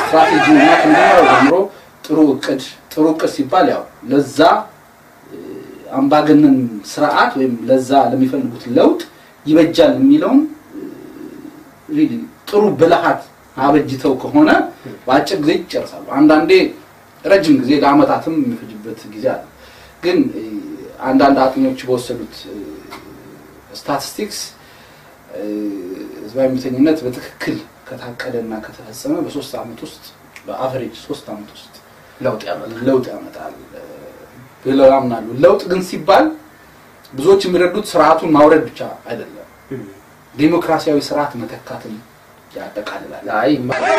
ስትራቴጂ እና ከመጀመሪያው ጀምሮ ጥሩ እቅድ ጥሩ እቅድ ሲባል ያው ለዛ እ፣ አምባገነን ስርዓት ወይም ለዛ ለሚፈልጉት ለውጥ ይበጃል የሚለውን ሪሊ ጥሩ ብልሃት አበጅተው ከሆነ በአጭር ጊዜ ይጨርሳሉ። አንዳንዴ ረጅም ጊዜ ለአመታትም የሚፈጅበት ጊዜ አለ። ግን እ፣ አንዳንድ አጥኚዎች በወሰዱት ስታቲስቲክስ ህዝባዊ እምቢተኝነት በትክክል ከታቀደና ከተፈጸመ በሶስት አመት ውስጥ በአቨሬጅ ሶስት አመት ውስጥ ለውጥ ያመጣል። ለውጥ ያመጣል እ፣ ብለው ያምናሉ። ለውጥ ግን ሲባል ብዙዎች የሚረዱት ስርዓቱን ማውረድ ብቻ አይደለም፣ ዲሞክራሲያዊ ስርዓት መተካትን ያጠቃልላል። አይ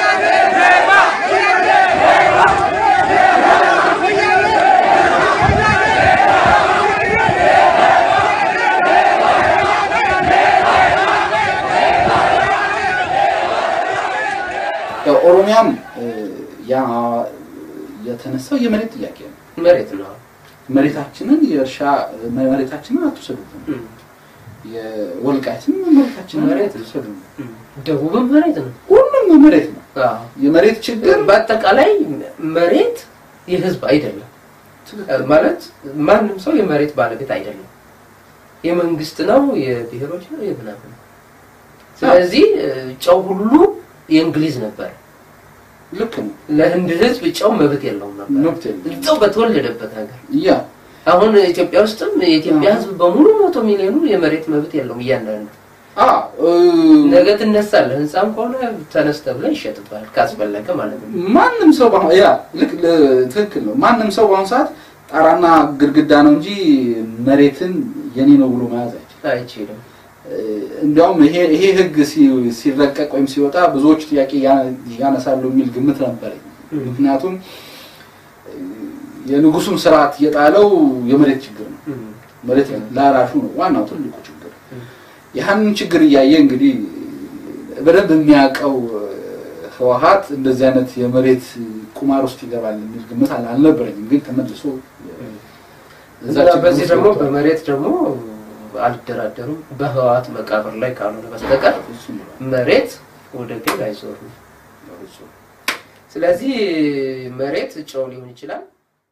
ያው ኦሮሚያም እ፣ ያ የተነሳው የመሬት ጥያቄ ነው። መሬት ነው። መሬታችንን የእርሻ መሬታችንን አትውሰዱብን፣ የወልቃይትን መሬታችንን መሬት ነው። አትውሰዱብን። ደቡብም መሬት ነው። ሁሉም መሬት ነው። አዎ። የመሬት ችግር በአጠቃላይ መሬት የህዝብ አይደለም ማለት ማንም ሰው የመሬት ባለቤት አይደለም። የመንግስት ነው፣ የብሔሮች ነው፣ የምናምን ነው። ስለዚህ ጨው ሁሉ የእንግሊዝ ነበር። ልክ ነው። ለህንድ ህዝብ ጨው መብት የለውም ነበር መብት የለውም። እዛው በተወለደበት ሀገር። ያ አሁን ኢትዮጵያ ውስጥም የኢትዮጵያ ህዝብ በሙሉ መቶ ሚሊዮኑ የመሬት መብት የለውም እያንዳንዱ አ እ፣ ነገ ትነሳለህ። ህንፃም ከሆነ ተነስተ ብለህ ይሸጥባል ካስፈለገ ማለት ነው። ማንም ሰው በአሁን ያ ልክ ል- ትክክል ነው። ማንም ሰው በአሁኑ ሰዓት ጣራና ግድግዳ ነው እንጂ መሬትን የኔ ነው ብሎ መያዝ አይችልም። አይችልም። እ፣ እንዲያውም ይሄ ይሄ ህግ ሲ- ሲረቀቅ ወይም ሲወጣ ብዙዎች ጥያቄ ያ- ያነሳሉ የሚል ግምት ነበረኝ። ም። ምክንያቱም እ፣ የንጉሱን ስርዓት የጣለው የመሬት ችግር ነው። መሬት ላራሹ ነው ዋናው ትልቁ ችግር። ም። ያንን ችግር እያየ እንግዲህ በደንብ የሚያውቀው እ፣ ህወሀት እንደዚህ አይነት የመሬት ቁማር ውስጥ ይገባል የሚል ግምት አል- አልነበረኝም። ግን ተመልሶ እ፣ እዛ እና ችግር በዚህ ውስጥ ደግሞ ገብቷል። በመሬት ደግሞ አልደራደሩም በህወሓት መቃብር ላይ ካልሆነ በስተቀር እሱም ብሏል። መሬት ወደ ግል አይዞርም። በፍጹም። ስለዚህ መሬት ጨው ሊሆን ይችላል።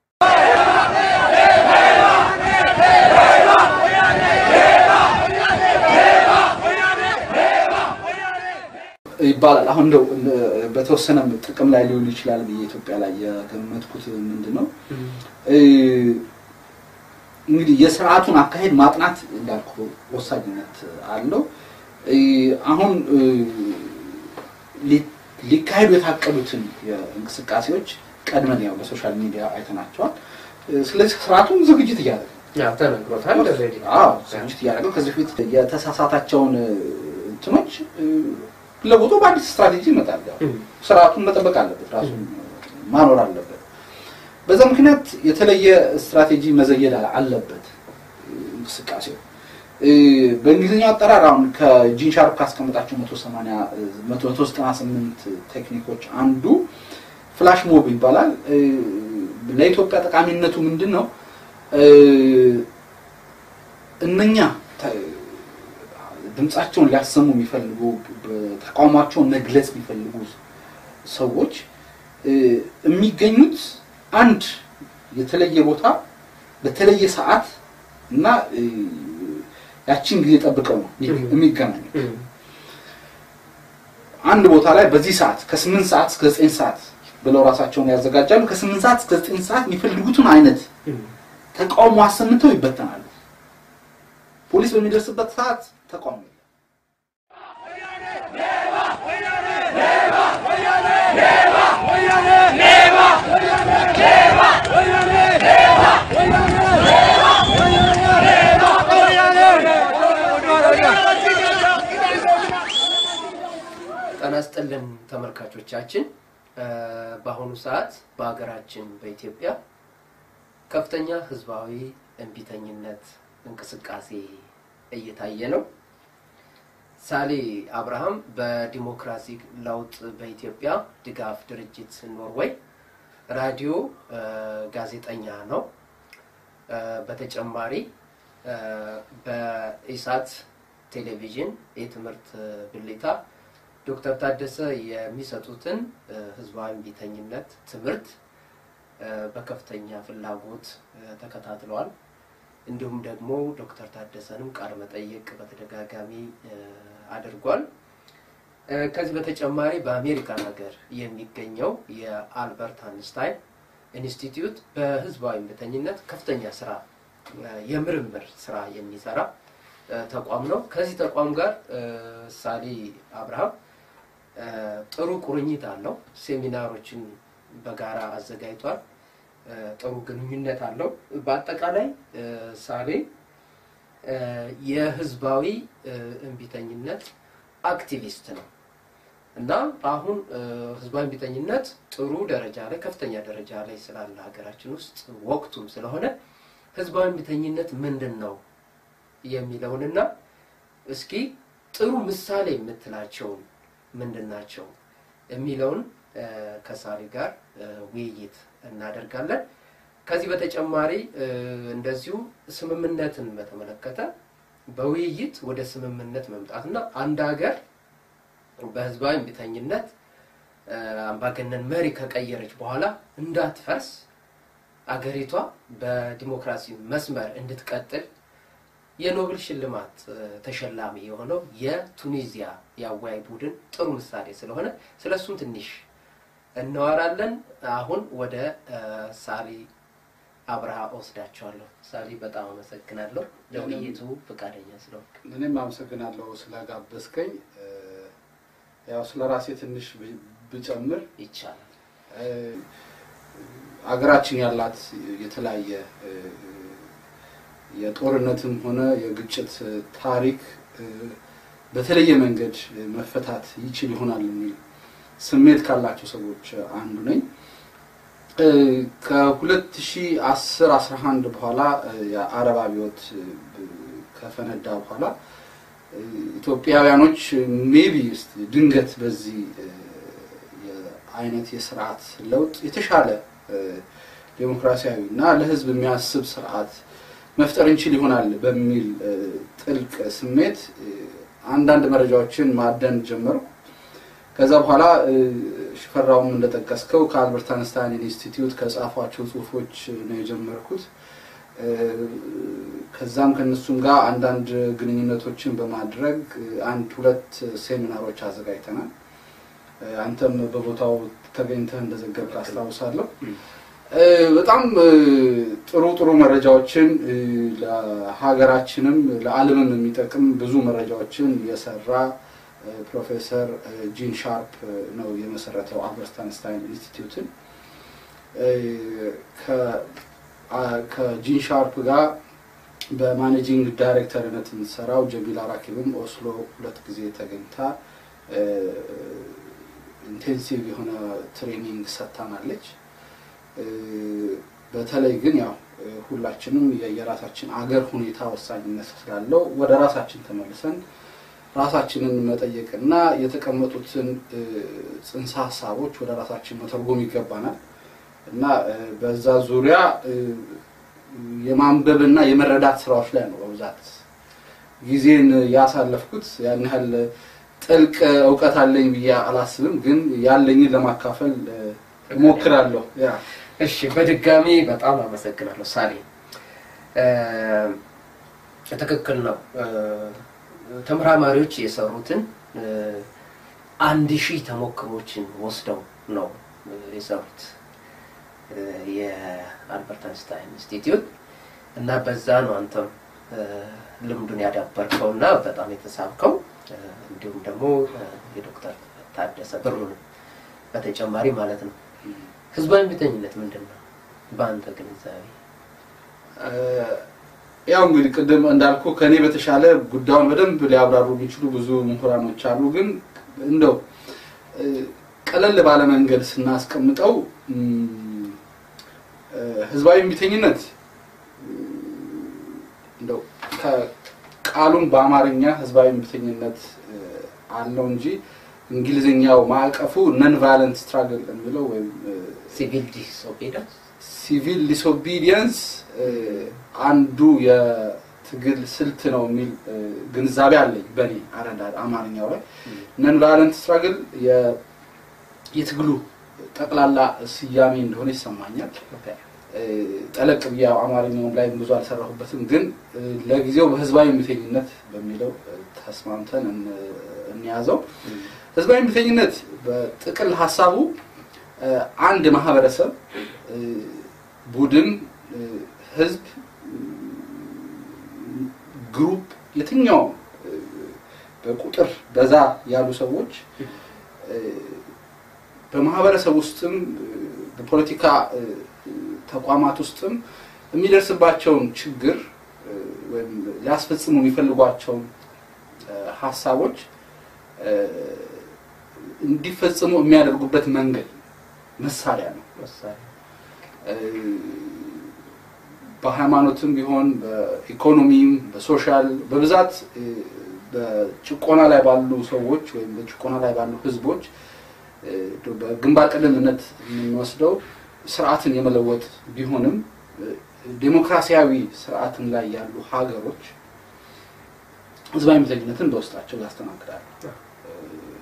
ይባላል። አሁን እንደው እ፣ በተወሰነ ጥቅም ላይ ሊውል ይችላል ብዬ ኢትዮጵያ ላይ የገመትኩት ምንድን ነው እ፣ እንግዲህ የስርዓቱን አካሄድ ማጥናት እንዳልኩ ወሳኝነት አለው። እ፣ አሁን እ፣ ሊ- ሊካሄዱ የታቀዱትን የእንቅስቃሴዎች ቀድመን ያው በሶሻል ሚዲያ አይተናቸዋል። እ፣ ስለዚህ ስርዓቱን ዝግጅት እያደረገ ያው ተነግሮታል። ኦልሬዲ። አዎ ዝግጅት እያደረገ ከዚህ በፊት የተሳሳታቸውን እ፣ እንትኖች እ፣ ለውጦ በአዲስ ስትራቴጂ ይመጣል። ያው እም። ስርዓቱን መጠበቅ አለበት፣ ራሱን ማኖር አለበት። በዛ ምክንያት የተለየ ስትራቴጂ መዘየድ አለ- አለበት እንቅስቃሴው። እ፣ በእንግሊዝኛው አጠራር አሁን ከጂን ሻርፕ ካስቀመጣቸው 180 እ፣ 198 ቴክኒኮች አንዱ ፍላሽ ሞብ ይባላል። እ፣ ለኢትዮጵያ ጠቃሚነቱ ምንድን ነው? እ፣ እነኛ ተ- ድምጻቸውን ሊያሰሙ የሚፈልጉ ተቃውሟቸውን መግለጽ የሚፈልጉ ሰዎች እ፣ የሚገኙት አንድ የተለየ ቦታ በተለየ ሰዓት እና እ፣ ያቺን ጊዜ ጠብቀው ነው የሚገናኙት። እም። አንድ ቦታ ላይ በዚህ ሰዓት ከስምንት ሰዓት እስከ ዘጠኝ ሰዓት ብለው ራሳቸውን ያዘጋጃሉ። ከስምንት ሰዓት እስከ ዘጠኝ ሰዓት የሚፈልጉትን አይነት እም። ተቃውሞ አሰምተው ይበተናሉ። ፖሊስ በሚደርስበት ሰዓት ተቃውሞ የለም። ጤና ይስጥልን ተመልካቾቻችን። እ፣ በአሁኑ ሰዓት በሀገራችን በኢትዮጵያ ከፍተኛ ህዝባዊ እምቢተኝነት እንቅስቃሴ እየታየ ነው። ሳሌ አብርሃም በዲሞክራሲ ለውጥ በኢትዮጵያ ድጋፍ ድርጅት ኖርዌይ ራዲዮ እ፣ ጋዜጠኛ ነው። እ፣ በተጨማሪ እ፣ በኢሳት ቴሌቪዥን የትምህርት ብልታ ዶክተር ታደሰ የሚሰጡትን እ፣ ህዝባዊ እምቢተኝነት ትምህርት እ፣ በከፍተኛ ፍላጎት እ፣ ተከታትለዋል። እንዲሁም ደግሞ ዶክተር ታደሰንም ቃለ መጠይቅ በተደጋጋሚ እ፣ አድርጓል። እ፣ ከዚህ በተጨማሪ በአሜሪካን ሀገር የሚገኘው የአልበርት አንስታይን ኢንስቲትዩት በህዝባዊ እምቢተኝነት ከፍተኛ ስራ እ፣ የምርምር ስራ የሚሰራ እ፣ ተቋም ነው። ከዚህ ተቋም ጋር እ፣ ሳሊ አብርሃም እ፣ ጥሩ ቁርኝት አለው። ሴሚናሮችን በጋራ አዘጋጅቷል። እ፣ ጥሩ ግንኙነት አለው። በአጠቃላይ እ፣ ሳሌ እ፣ የህዝባዊ እ፣ እምቢተኝነት አክቲቪስት ነው እና አሁን እ፣ ህዝባዊ እምቢተኝነት ጥሩ ደረጃ ላይ ከፍተኛ ደረጃ ላይ ስላለ ሀገራችን ውስጥ ወቅቱም ስለሆነ ህዝባዊ እምቢተኝነት ምንድን ነው የሚለውንና እስኪ ጥሩ ምሳሌ የምትላቸውን ምንድን ናቸው የሚለውን እ፣ ከሳሪ ጋር እ፣ ውይይት እናደርጋለን። ከዚህ በተጨማሪ እ፣ እንደዚሁ ስምምነትን በተመለከተ በውይይት ወደ ስምምነት መምጣትና አንድ ሀገር በህዝባዊ እምቢተኝነት እ፣ አምባገነን መሪ ከቀየረች በኋላ እንዳትፈርስ አገሪቷ በዲሞክራሲ መስመር እንድትቀጥል የኖብል ሽልማት እ፣ ተሸላሚ የሆነው የቱኒዚያ የአወያይ ቡድን ጥሩ ምሳሌ ስለሆነ ስለ እሱም ትንሽ እናወራለን። አሁን ወደ እ፣ ሳሊ አብርሃ ወስዳቸዋለሁ። ሳሊ በጣም አመሰግናለሁ ለውይይቱ ፈቃደኛ ስለሆነ። እኔም አመሰግናለሁ ስለጋበዝከኝ። እ፣ ያው ስለ ራሴ ትንሽ ብ- ብጨምር ይቻላል። እ፣ አገራችን ያላት የተለያየ እ፣ የጦርነትም ሆነ የግጭት ታሪክ እ፣ በተለየ መንገድ መፈታት ይችል ይሆናል የሚል ስሜት ካላቸው ሰዎች አንዱ ነኝ። እ፣ ከ2010 11 በኋላ እ፣ የአረብ አብዮት እ፣ ከፈነዳ በኋላ እ፣ ኢትዮጵያውያኖች ሜቢ ስ ድንገት በዚህ እ፣ የአይነት የስርዓት ለውጥ የተሻለ እ፣ ዴሞክራሲያዊ እና ለሕዝብ የሚያስብ ስርዓት መፍጠር እንችል ይሆናል በሚል እ፣ ጥልቅ ስሜት እ፣ አንዳንድ መረጃዎችን ማደን ጀመርኩ። ከዛ በኋላ እ፣ ሽፈራውም እንደጠቀስከው ከአልበርት አንስታይን ኢንስቲትዩት ከጻፏቸው ጽሁፎች ነው የጀመርኩት። እ፣ ከዛም ከነሱም ጋር አንዳንድ ግንኙነቶችን በማድረግ እ፣ አንድ ሁለት ሴሚናሮች አዘጋጅተናል። እ፣ አንተም በቦታው ተገኝተህ እንደዘገብክ አስታውሳለሁ። እ፣ በጣም እ፣ ጥሩ ጥሩ መረጃዎችን እ፣ ለሀገራችንም ለዓለምም የሚጠቅም ብዙ መረጃዎችን የሰራ እ፣ ፕሮፌሰር እ፣ ጂን ሻርፕ እ፣ ነው የመሰረተው አልበርት አንስታይን ኢንስቲትዩትን። እ፣ ከ- አ- ከጂን ሻርፕ ጋር በማኔጂንግ ዳይሬክተርነት የምትሰራው ጀሚላ ራኪብም ኦስሎ ሁለት ጊዜ ተገኝታ እ፣ ኢንቴንሲቭ የሆነ ትሬኒንግ ሰጥታናለች። እ፣ በተለይ ግን ያው እ፣ ሁላችንም የየራሳችን አገር ሁኔታ ወሳኝነት ስላለው ወደ ራሳችን ተመልሰን ራሳችንን መጠየቅና የተቀመጡትን እ፣ ጽንሰ ሀሳቦች ወደ ራሳችን መተርጎም ይገባናል እና እ፣ በዛ ዙሪያ እ፣ የማንበብና የመረዳት ስራዎች ላይ ነው በብዛት ጊዜን ያሳለፍኩት። ያን ያህል ጥልቅ እውቀት አለኝ ብዬ አላስብም፣ ግን ያለኝን ለማካፈል እ፣ እሞክራለሁ። ያ እሺ በድጋሚ በጣም አመሰግናለሁ ሳሌ። እ፣ ትክክል ነው። እ፣ ተመራማሪዎች የሰሩትን እ፣ አንድ ሺህ ተሞክሮችን ወስደው ነው እ፣ የሰሩት እ፣ የአልበርት አንስታይን ኢንስቲትዩት እና በዛ ነው አንተም እ፣ ልምዱን ያዳበርከው እና በጣም የተሳብከው እ፣ እንዲሁም ደግሞ እ፣ የዶክተር ታደሰ ብሩን በተጨማሪ ማለት ነው። ህዝባዊ እምቢተኝነት ምንድን ነው በአንተ ግንዛቤ? እ፣ ያው እንግዲህ ቅድም እንዳልኩ ከኔ በተሻለ ጉዳዩን በደንብ ሊያብራሩ የሚችሉ ብዙ ምሁራኖች አሉ። ግን እንደው እ፣ ቀለል ባለ መንገድ ስናስቀምጠው እም፣ እ፣ ህዝባዊ እምቢተኝነት እም፣ እንደው ከቃሉም በአማርኛ ህዝባዊ እምቢተኝነት እ፣ አለው እንጂ እንግሊዝኛው ማዕቀፉ ነን ቫይለንት ስትራግል የሚለው ወይም እ፣ ሲቪል ዲስኦቤዲየንስ ሲቪል ዲስኦቢዲየንስ አንዱ የትግል ስልት ነው የሚል እ፣ ግንዛቤ አለኝ በእኔ አረዳድ አማርኛው ላይ ነን ቫዮለንት ስትራግል የትግሉ ጠቅላላ ስያሜ እንደሆነ ይሰማኛል። እ፣ ጠለቅ ብዬ ያው አማርኛውም ላይ ብዙ አልሰራሁበትም፣ ግን እ፣ ለጊዜው በህዝባዊ እምቢተኝነት በሚለው እ፣ ተስማምተን እን- እንያዘው። ህዝባዊ እምቢተኝነት በጥቅል ሀሳቡ እ፣ አንድ ማህበረሰብ እ፣ ቡድን፣ እ፣ ህዝብ፣ ግሩፕ የትኛውም እ፣ በቁጥር በዛ ያሉ ሰዎች እ፣ በማህበረሰብ ውስጥም እ፣ በፖለቲካ እ፣ ተቋማት ውስጥም የሚደርስባቸውን ችግር እ፣ ወይም ሊያስፈጽሙ የሚፈልጓቸውን እ፣ ሀሳቦች እ፣ እንዲፈጽሙ የሚያደርጉበት መንገድ መሳሪያ ነው። መሳሪያ እ፣ በሃይማኖትም ቢሆን በኢኮኖሚም በሶሻል በብዛት እ፣ በጭቆና ላይ ባሉ ሰዎች ወይም በጭቆና ላይ ባሉ ህዝቦች እ፣ በግንባር ቀደምትነት የምንወስደው ስርዓትን የመለወጥ ቢሆንም እ፣ ዴሞክራሲያዊ ስርዓትን ላይ ያሉ ሀገሮች ህዝባዊ እምቢተኝነትን በውስጣቸው ያስተናግዳሉ። እ፣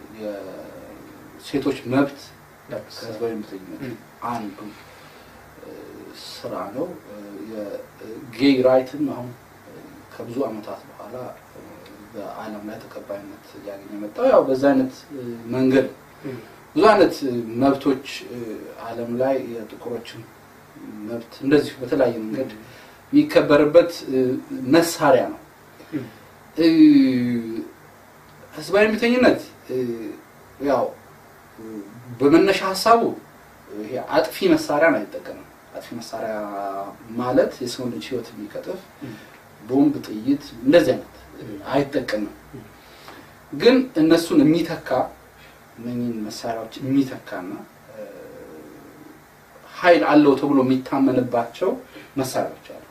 የሴቶች መብት ከህዝባዊ እምቢተኝነት አንዱ እ፣ ስራ ነው። እ፣ የጌይ ራይትም አሁን እ፣ ከብዙ ዓመታት በኋላ እ፣ በዓለም ላይ ተቀባይነት እያገኘ የመጣው ያው በዛ አይነት እ፣ መንገድ ነው። ብዙ አይነት እ፣ መብቶች እ፣ ዓለም ላይ የጥቁሮችን መብት እንደዚሁ በተለያየ መንገድ የሚከበርበት እ፣ መሳሪያ ነው። እ፣ ህዝባዊ እምቢተኝነት እ፣ ያው እ፣ በመነሻ ሀሳቡ ይሄ አጥፊ መሳሪያን አይጠቀምም። አጥፊ መሳሪያ ማለት የሰው ልጅ ህይወት የሚቀጥፍ ቦምብ፣ ጥይት እንደዚህ አይነት አይጠቀምም። ግን እነሱን የሚተካ እነኝህን መሳሪያዎች የሚተካና እ፣ ኃይል አለው ተብሎ የሚታመንባቸው መሳሪያዎች አሉ።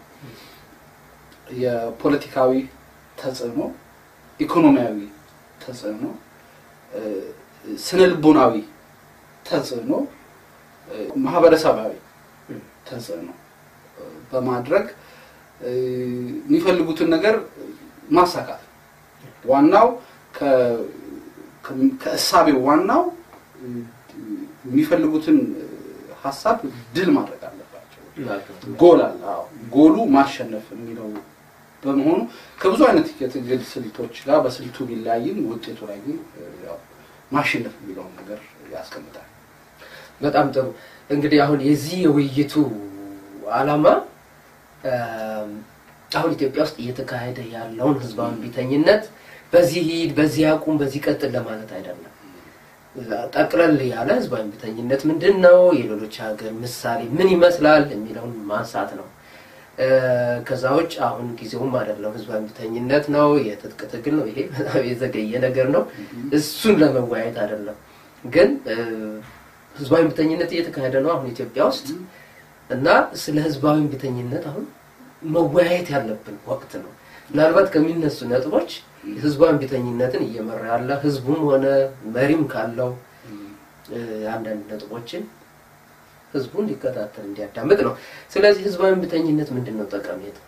የፖለቲካዊ ተጽዕኖ፣ ኢኮኖሚያዊ ተጽዕኖ፣ እ፣ ስነ ልቦናዊ ተጽዕኖ፣ እ፣ ማህበረሰባዊ ተጽዕኖ እ፣ በማድረግ እ፣ የሚፈልጉትን ነገር ማሳካት ነው። ዋናው ከ- ከ- ከእሳቤው ዋናው እ፣ የሚፈልጉትን እ፣ ሀሳብ ድል ማድረግ አለባቸው። ጎል አለ። አዎ ጎሉ ማሸነፍ የሚለው በመሆኑ ከብዙ አይነት የትግል ስልቶች ጋር በስልቱ ቢለያይም ውጤቱ ላይ ግን እ፣ ያው ማሸነፍ የሚለውን ነገር ያስቀምጣል። በጣም ጥሩ እንግዲህ አሁን የዚህ የውይይቱ ዓላማ እም፣ አሁን ኢትዮጵያ ውስጥ እየተካሄደ ያለውን ህዝባዊ እምቢተኝነት በዚህ ሂድ፣ በዚህ አቁም፣ በዚህ ቀጥል ለማለት አይደለም። ጠቅለል ያለ ህዝባዊ እምቢተኝነት ምንድን ነው፣ የሌሎች ሀገር ምሳሌ ምን ይመስላል የሚለውን ማንሳት ነው። እ፣ ከዛ ውጭ አሁን ጊዜውም አይደለም። ህዝባዊ እምቢተኝነት ነው፣ የትጥቅ ትግል ነው። ይሄ በጣም የዘገየ ነገር ነው። እሱን ለመወያየት አይደለም። ግን እ፣ ህዝባዊ እምቢተኝነት እየተካሄደ ነው አሁን ኢትዮጵያ ውስጥ እና ስለ ህዝባዊ እምቢተኝነት አሁን መወያየት ያለብን ወቅት ነው። ምናልባት ከሚነሱ ነጥቦች ህዝባዊ እምቢተኝነትን እየመራ ያለ ህዝቡም ሆነ መሪም ካለው እ፣ አንዳንድ ነጥቦችን ህዝቡ እንዲከታተል እንዲያዳምጥ ነው። ስለዚህ ህዝባዊ እምቢተኝነት ምንድን ነው ጠቀሜታ?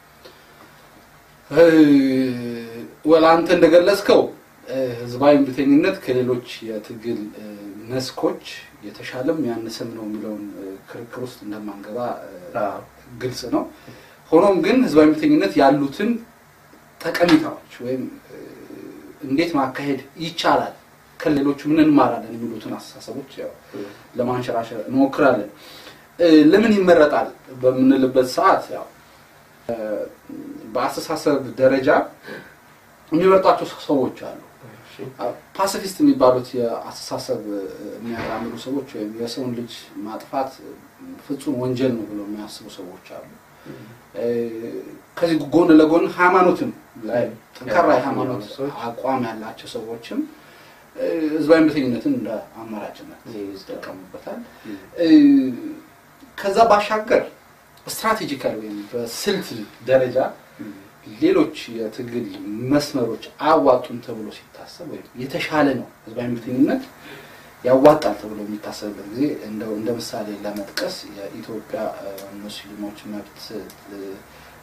ወላ አንተ እንደገለጽከው እ፣ ህዝባዊ እምቢተኝነት ከሌሎች የትግል እ፣ መስኮች የተሻለም ያነሰም ነው የሚለውን እ፣ ክርክር ውስጥ እንደማንገባ እ፣ አዎ። ግልጽ ነው። ሆኖም ግን ህዝባዊ እምቢተኝነት ያሉትን ጠቀሜታዎች ወይም እ፣ እንዴት ማካሄድ ይቻላል፣ ከሌሎቹ ምን እንማራለን የሚሉትን አስተሳሰቦች ያው ለማንሸራሸር እንሞክራለን። እ፣ ለምን ይመረጣል በምንልበት ሰዓት ያው እ፣ በአስተሳሰብ ደረጃ የሚመርጧቸው ሰዎች አሉ። ፓሲፊስት የሚባሉት የአስተሳሰብ እ፣ የሚያራምዱ ሰዎች ወይም የሰውን ልጅ ማጥፋት እ፣ ፍጹም ወንጀል ነው ብለው የሚያስቡ ሰዎች አሉ። እ፣ ከዚህ ጎን ለጎን ሃይማኖትም ላይ ጠንካራ የሃይማኖት ሰዎች አቋም ያላቸው ሰዎችም እ፣ ህዝባዊ እምቢተኝነትን እንደ አማራጭነት ይጠቀሙበታል። እ፣ ከዛ ባሻገር ስትራቴጂካል ወይም በስልት ደረጃ ሌሎች የትግል መስመሮች አያዋጡም ተብሎ ሲታሰብ ወይም የተሻለ ነው ህዝባዊ እምቢተኝነት ያዋጣል ተብሎ የሚታሰብበት ጊዜ እንደው እንደ ምሳሌ ለመጥቀስ የኢትዮጵያ እ፣ ሙስሊሞች መብት እ፣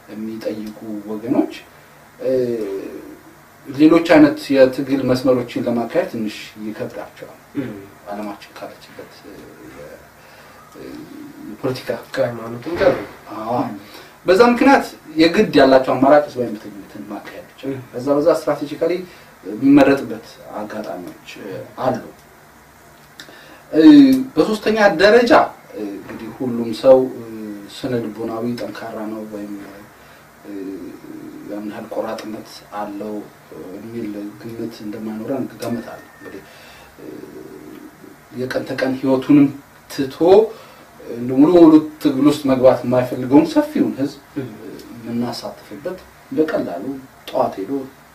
የሚጠይቁ ወገኖች እ፣ ሌሎች አይነት የትግል መስመሮችን ለማካሄድ ትንሽ ይከብዳቸዋል። ዓለማችን ካለችበት እ፣ የ- እ፣ የፖለቲካ ከሃይማኖትም ጋር አዎ። በዛ ምክንያት የግድ ያላቸው አማራጭ ህዝባዊ እምቢተኝነትን ማካሄድ ብቻ ነው። በዛ በዛ ስትራቴጂካሊ የሚመረጥበት አጋጣሚዎች እ፣ አሉ። እ፣ በሶስተኛ ደረጃ እ፣ እንግዲህ ሁሉም ሰው እ፣ ስነ ልቦናዊ ጠንካራ ነው ወይም እ፣ ያን ያህል ቆራጥነት አለው እ፣ የሚል ግምት እንደማይኖረን ገምታለሁ። እንግዲህ እ፣ የቀን ተቀን ህይወቱንም ትቶ እንደ ሙሉ ሙሉ ትግል ውስጥ መግባት የማይፈልገውን ሰፊውን ህዝብ የምናሳትፍበት በቀላሉ ጠዋት ሄዶ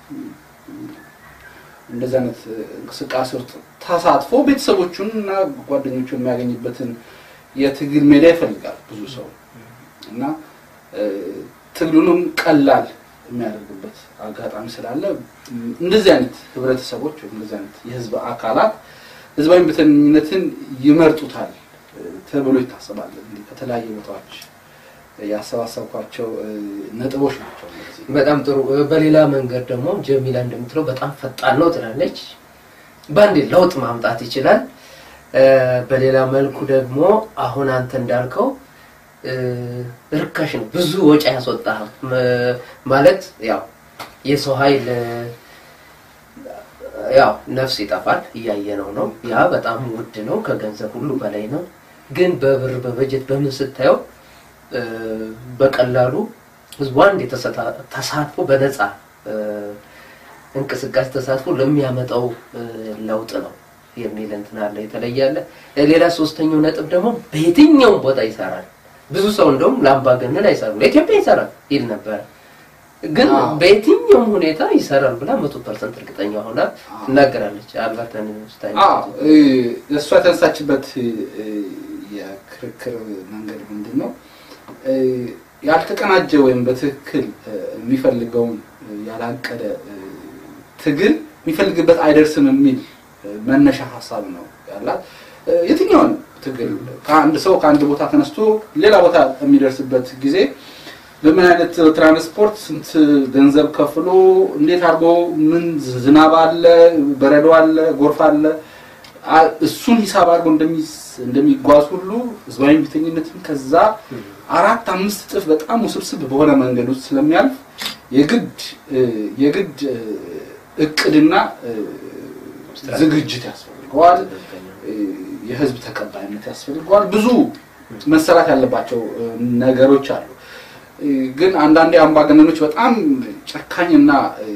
እንደዚህ አይነት እንቅስቃሴ ውስጥ ተሳትፎ ቤተሰቦቹን እና ጓደኞቹን የሚያገኝበትን የትግል ሜዳ ይፈልጋል ብዙ ሰው እና እ፣ ትግሉንም ቀላል የሚያደርግበት አጋጣሚ ስላለ ም፣ እንደዚህ አይነት ህብረተሰቦች ወይም እንደዚህ አይነት የህዝብ አካላት ህዝባዊ እምቢተኝነትን ይመርጡታል እ፣ ተብሎ ይታሰባል። እንግዲህ ከተለያዩ ቦታዎች ያሰባሰብኳቸው እ፣ ነጥቦች ናቸው እነዚህ። በጣም ጥሩ። በሌላ መንገድ ደግሞ ጀሚላ እንደምትለው በጣም ፈጣን ነው ትላለች። በአንዴ ለውጥ ማምጣት ይችላል። እ፣ በሌላ መልኩ ደግሞ አሁን አንተ እንዳልከው እ፣ ርካሽ ነው፣ ብዙ ወጪ ያስወጣ ማለት ያው የሰው ኃይል እ፣ ያው ነፍስ ይጠፋል፣ እያየነው ነው። ያ በጣም ውድ ነው፣ ከገንዘብ ሁሉ በላይ ነው። ግን በብር በበጀት በምን ስታየው እ፣ በቀላሉ ህዝቡ አንድ የተሰታ- ተሳትፎ በነፃ እ፣ እንቅስቃሴ ተሳትፎ ለሚያመጣው እ፣ ለውጥ ነው የሚል እንትን አለ። የተለየ አለ። ሌላ ሶስተኛው ነጥብ ደግሞ በየትኛውም ቦታ ይሰራል። ብዙ ሰው እንደውም ለአምባገነን አይሰራም፣ ለኢትዮጵያ ይሰራል ይል ነበረ። ግን አዎ። በየትኛውም ሁኔታ ይሰራል ብላ መቶ ፐርሰንት እርግጠኛ ሆና አዎ። ትናገራለች። አልበርተን ስታይ አዎ እ፣ እሷ የተነሳችበት እ፣ የክርክር መንገድ ምንድን ነው? እ፣ ያልተቀናጀ ወይም በትክክል እ፣ የሚፈልገውን እ፣ ያላቀደ እ፣ ትግል የሚፈልግበት አይደርስም የሚል እ፣ መነሻ ሀሳብ ነው ያላት። እ፣ የትኛውን ትግል ከአንድ ሰው ከአንድ ቦታ ተነስቶ ሌላ ቦታ የሚደርስበት ጊዜ በምን አይነት ትራንስፖርት ስንት ገንዘብ ከፍሎ እንዴት አድርጎ ምን ዝናብ አለ፣ በረዶ አለ፣ ጎርፍ አለ አ- እሱን ሂሳብ አድርጎ እንደሚስ- እንደሚጓዝ ሁሉ ህዝባዊ እምቢተኝነትን ከዛ አራት አምስት እጥፍ በጣም ውስብስብ በሆነ መንገድ ውስጥ ስለሚያልፍ የግድ እ፣ የግድ እ፣ እቅድና እ፣ ዝግጅት ያስፈልገዋል። እ፣ የህዝብ ተቀባይነት ያስፈልገዋል። ብዙ መሰራት ያለባቸው እ፣ ነገሮች አሉ። እ፣ ግን አንዳንዴ አምባገነኖች በጣም ጨካኝና እ፣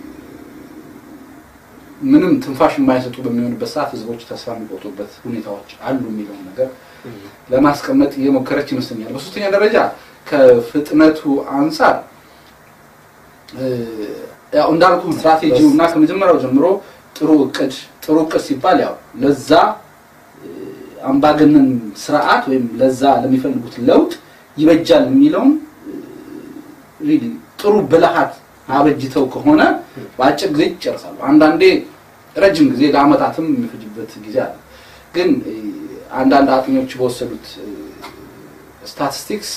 ምንም ትንፋሽ የማይሰጡ በሚሆንበት ሰዓት ህዝቦች ተስፋ የሚቆጡበት ሁኔታዎች አሉ የሚለውን ነገር ለማስቀመጥ እየሞከረች ይመስለኛል። በሶስተኛ ደረጃ ከፍጥነቱ አንጻር እ፣ ያው እንዳልኩ ስትራቴጂው እና ከመጀመሪያው ጀምሮ ጥሩ እቅድ ጥሩ እቅድ ሲባል ያው ለዛ እ፣ አምባገነን ስርዓት ወይም ለዛ ለሚፈልጉት ለውጥ ይበጃል የሚለውን ሪሊ ጥሩ ብልሃት አበጅተው ከሆነ በአጭር ጊዜ ይጨርሳሉ። አንዳንዴ ረጅም ጊዜ ለአመታትም የሚፈጅበት ጊዜ አለ። ግን እ፣ አንዳንድ አጥኞች በወሰዱት ስታቲስቲክስ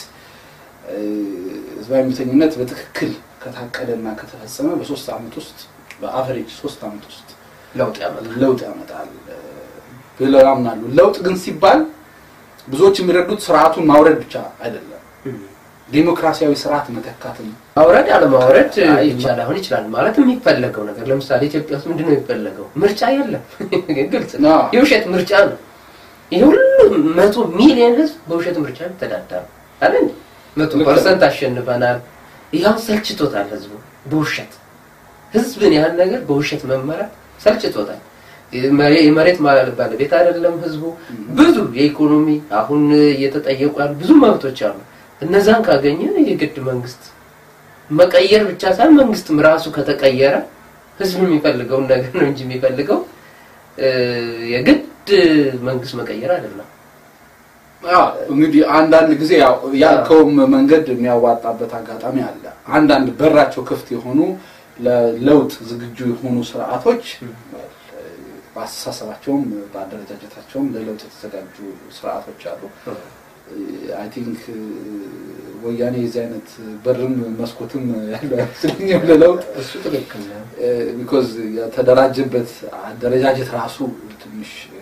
ህዝባዊ እምቢተኝነት በትክክል ከታቀደ እና ከተፈጸመ በሶስት አመት ውስጥ በአቨሬጅ ሶስት አመት ውስጥ ለውጥ ያመጣል። ለውጥ ያመጣል እ፣ ብለው ያምናሉ። ለውጥ ግን ሲባል ብዙዎች የሚረዱት ስርዓቱን ማውረድ ብቻ አይደለም፣ ዴሞክራሲያዊ ስርዓት መተካትም ማውረድ አለማውረድ ይቻላል አሁን ይችላል ማለት የሚፈለገው ነገር ለምሳሌ ኢትዮጵያ ውስጥ ምንድነው የሚፈለገው? ምርጫ የለም። ግልጽ ነው። አዎ። የውሸት ምርጫ ነው። ይሄ ሁሉ መቶ ሚሊዮን ህዝብ በውሸት ምርጫ ተዳደረ አይደል? መቶ ልክ ነው። ፐርሰንት አሸንፈናል። ይኸው ሰልችቶታል ህዝቡ በውሸት ህዝብን ያህል ነገር በውሸት መመራት ሰልችቶታል። የመሬ- የመሬት ማ- ባለቤት አይደለም ህዝቡ። ብዙ የኢኮኖሚ አሁን እየተጠየቁ ያሉ ብዙ መብቶች አሉ። እነዛን ካገኘ የግድ መንግስት መቀየር ብቻ ሳይሆን መንግስትም ራሱ ከተቀየረ ህዝብ የሚፈልገውን ነገር ነው እንጂ የሚፈልገው እ፣ የግድ መንግስት መቀየር አይደለም። አዎ፣ እንግዲህ አንዳንድ ጊዜ ያው ያልከውም መንገድ የሚያዋጣበት አጋጣሚ አለ። አንዳንድ በራቸው ክፍት የሆኑ ለለውጥ ዝግጁ የሆኑ ስርዓቶች በአስተሳሰባቸውም በአደረጃጀታቸውም ለለውጥ የተዘጋጁ ስርዓቶች አሉ። አይ ቲንክ ወያኔ የዚህ አይነት በርም መስኮትም ያለው አይመስለኝም ለለውጥ እሱ ትክክል ነው። ቢኮዝ የተደራጀበት አደረጃጀት ራሱ ትንሽ እ፣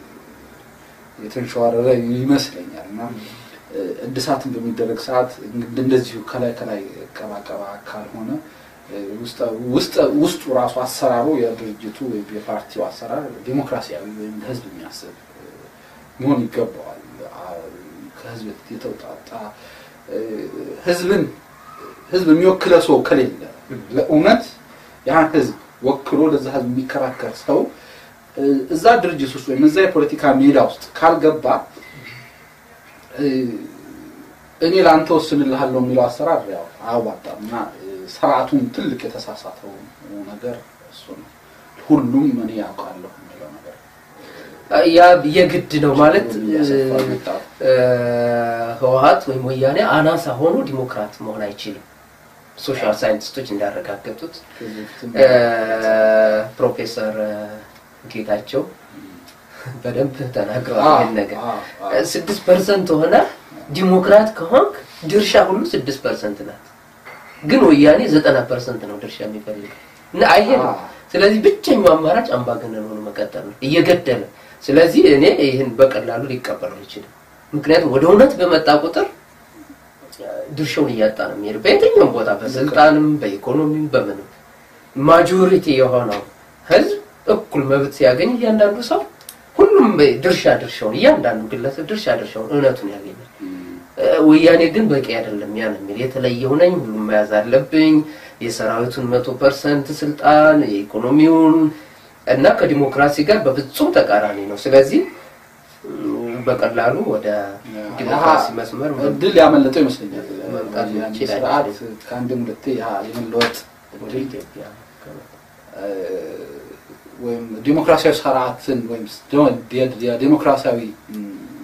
የተንሸዋረረ ይመስለኛል እና እ፣ እድሳትን በሚደረግ ሰዓት እንግዲህ እንደዚሁ ከላይ ከላይ ቀባቀባ ካልሆነ እ፣ ውስጠ- ውስጠ- ውስጡ ራሱ አሰራሩ የድርጅቱ ወይም የፓርቲው አሰራር ዴሞክራሲያዊ ወይም ለህዝብ የሚያስብ እ፣ መሆን ይገባዋል። አ- ከህዝብ የተውጣጣ እ፣ ህዝብን ህዝብ የሚወክለው ሰው ከሌለ ለእውነት ያን ህዝብ ወክሎ ለዛ ህዝብ የሚከራከር ሰው እ፣ እዛ ድርጅት ውስጥ ወይም እዛ የፖለቲካ ሜዳ ውስጥ ካልገባ እ፣ እኔ ለአንተ ወስንልሃለሁ የሚለው አሰራር ያው አያዋጣም እና እ፣ ስርዓቱም ትልቅ የተሳሳተው ነገር እሱ ነው። ሁሉም እኔ ያውቃለሁ የሚለው ነገር ያ የግድ ነው ማለት እያሰፋ መጣ። እ፣ ህወሀት ወይም ወያኔ አናሳ ሆኖ ዲሞክራት መሆን አይችልም። ሶሻል ሳይንቲስቶች እንዳረጋገጡት ከዚህ በፊትም እ፣ ፕሮፌሰር እ፣ ጌታቸው በደንብ ተናግረዋል አዎ፣ ይህን ነገር አዎ፣ አዎ። ስድስት ፐርሰንት ሆነ ዲሞክራት ከሆንክ ድርሻ ሁሉ ስድስት ፐርሰንት ናት። ግን ወያኔ ዘጠና ፐርሰንት ነው ድርሻ የሚፈልገው እና አይሄድም። አዎ። ስለዚህ ብቸኛው አማራጭ አምባገነን ሆኖ መቀጠል ነው እየገደለ። ስለዚህ እኔ ይህን በቀላሉ ሊቀበለው አይችልም። ምክንያቱም ወደ እውነት በመጣ ቁጥር ድርሻውን እያጣ ነው የሚሄድ በየትኛውም ቦታ በስልጣንም በኢኮኖሚም በምንም ማጆሪቲ የሆነው ህዝብ እኩል መብት ሲያገኝ እያንዳንዱ ሰው ሁሉም ድርሻ ድርሻውን እያንዳንዱ ግለሰብ ድርሻ ድርሻውን እውነቱን ያገኛል። እ፣ ወያኔ ግን በቂ አይደለም ያን የሚል የተለየው ነኝ ሁሉም መያዝ አለብኝ የሰራዊቱን መቶ ፐርሰንት ስልጣን የኢኮኖሚውን እና ከዲሞክራሲ ጋር በፍጹም ተቃራኒ ነው። ስለዚህ ም፣ በቀላሉ ወደ ዲሞክራሲ መስመር እድል ያመለጠው ይመስለኛል። መምጣት ያን ይችላል። ስርዓት ከአንድም ሁለቴ ያ የመለወጥ ወደ ኢትዮጵያ እ፣ ወይም ዲሞክራሲያዊ ስርዓትን ወይም ደ- የዲሞክራሲያዊ ም፣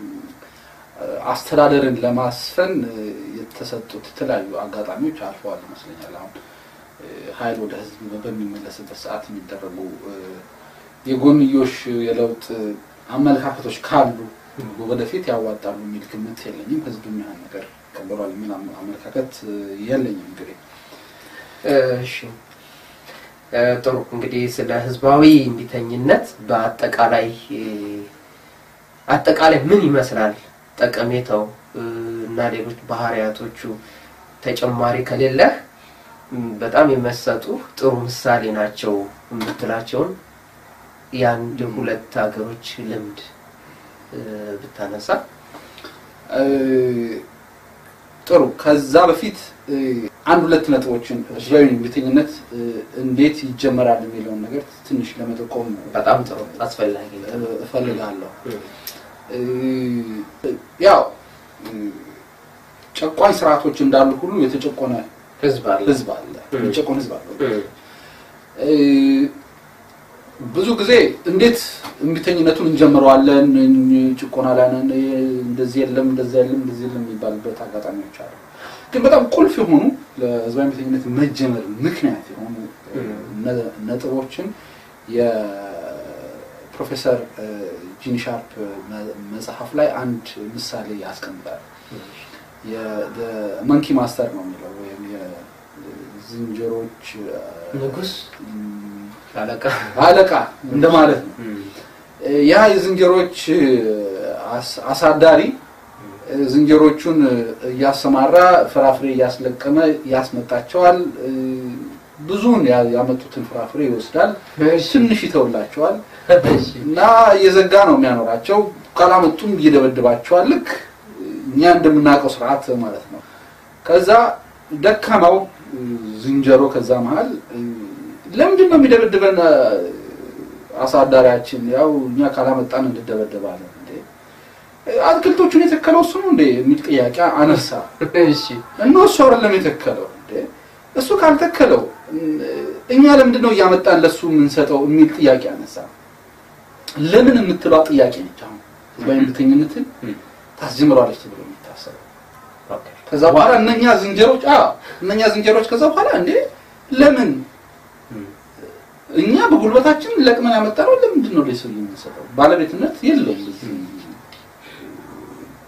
አስተዳደርን ለማስፈን እ፣ የተሰጡት የተለያዩ አጋጣሚዎች አልፈዋል ይመስለኛል። አሁን እ፣ ኃይል ወደ ህዝብ በሚመለስበት ሰዓት የሚደረጉ እ፣ የጎንዮሽ የለውጥ አመለካከቶች ካሉ ወደፊት ያዋጣሉ የሚል ግምት የለኝም። ህዝብ ያን ነገር ቀበሏል የሚል አመ- አመለካከት እ፣ የለኝም። እንግዲህ እሺ እ፣ ጥሩ እንግዲህ ስለ ህዝባዊ እምቢተኝነት በአጠቃላይ እ፣ አጠቃላይ ምን ይመስላል ጠቀሜታው እ፣ እና ሌሎች ባህሪያቶቹ ተጨማሪ ከሌለህ ም፣ በጣም የመሰጡ ጥሩ ምሳሌ ናቸው የምትላቸውን የአንድ ሁለት ሀገሮች ልምድ እ፣ ብታነሳ እ፣ ጥሩ ከዛ በፊት እ፣ አንድ ሁለት ነጥቦችን ህዝባዊ እምቢተኝነት እ፣ እንዴት ይጀመራል የሚለውን ነገር ትንሽ ለመጠቆም በጣም ጥሩ አስፈላጊ ነው። እ፣ እፈልጋለሁ። እ፣ ያው እ፣ ጨቋኝ ስርዓቶች እንዳሉ ሁሉ የተጨቆነ ህዝብ አለ ህዝብ አለ፣ የሚጨቆን ህዝብ አለ። እ፣ እ፣ ብዙ ጊዜ እንዴት እምቢተኝነቱን እንጀምረዋለን? እኝ- ጭቆና ላይ ነን፣ እንደዚህ የለም እንደዚህ የለም እንደዚህ የለም የሚባልበት አጋጣሚዎች አሉ። ግን በጣም ቁልፍ የሆኑ ለህዝባዊ እምቢተኝነት መጀመር ምክንያት የሆኑ እ፣ ነ- ነጥቦችን የፕሮፌሰር እ፣ ጂን ሻርፕ መ- መጽሐፍ ላይ አንድ ምሳሌ ያስቀምጣል። መንኪ ማስተር ነው የሚለው ወይም የዝንጀሮች እ፣ ንጉስ ም፣ አለቃ አለቃ እንደማለት ነው። ያ የዝንጀሮች አስ- አሳዳሪ ዝንጀሮቹን እያሰማራ ፍራፍሬ እያስለቀመ ያስመጣቸዋል። ብዙውን ያ- ያመጡትን ፍራፍሬ ይወስዳል፣ ትንሽ ይተውላቸዋል እና እየዘጋ ነው የሚያኖራቸው። ካላመጡም እየደበድባቸዋል። ልክ እኛ እንደምናውቀው ስርዓት ማለት ነው። ከዛ ደካማው ዝንጀሮ ከዛ መሀል ለምንድን ነው የሚደበድበን አሳዳሪያችን? ያው እኛ ካላመጣን እንደደበደባለን እንዴ አትክልቶቹን የተከለው እሱ ነው እንዴ የሚል ጥያቄ አነሳ። እሺ እና እሱ አይደለም የተከለው እንዴ እሱ ካልተከለው እኛ ለምንድን ነው እያመጣን ለሱ የምንሰጠው የሚል ጥያቄ አነሳ። ለምን የምትሏ ጥያቄ ነች። አሁን ህዝባዊ እምቢተኝነትን ታስጀምረዋለች ተብሎ የሚታሰበው ኦኬ ከዛ በኋላ እነኛ ዝንጀሮች አዎ እነኛ ዝንጀሮች ከዛ በኋላ እንዴ ለምን እኛ በጉልበታችን ለቅመን ያመጣነው ለምንድን ነው ለሰው የምንሰጠው? ባለቤትነት የለውም። እዚህ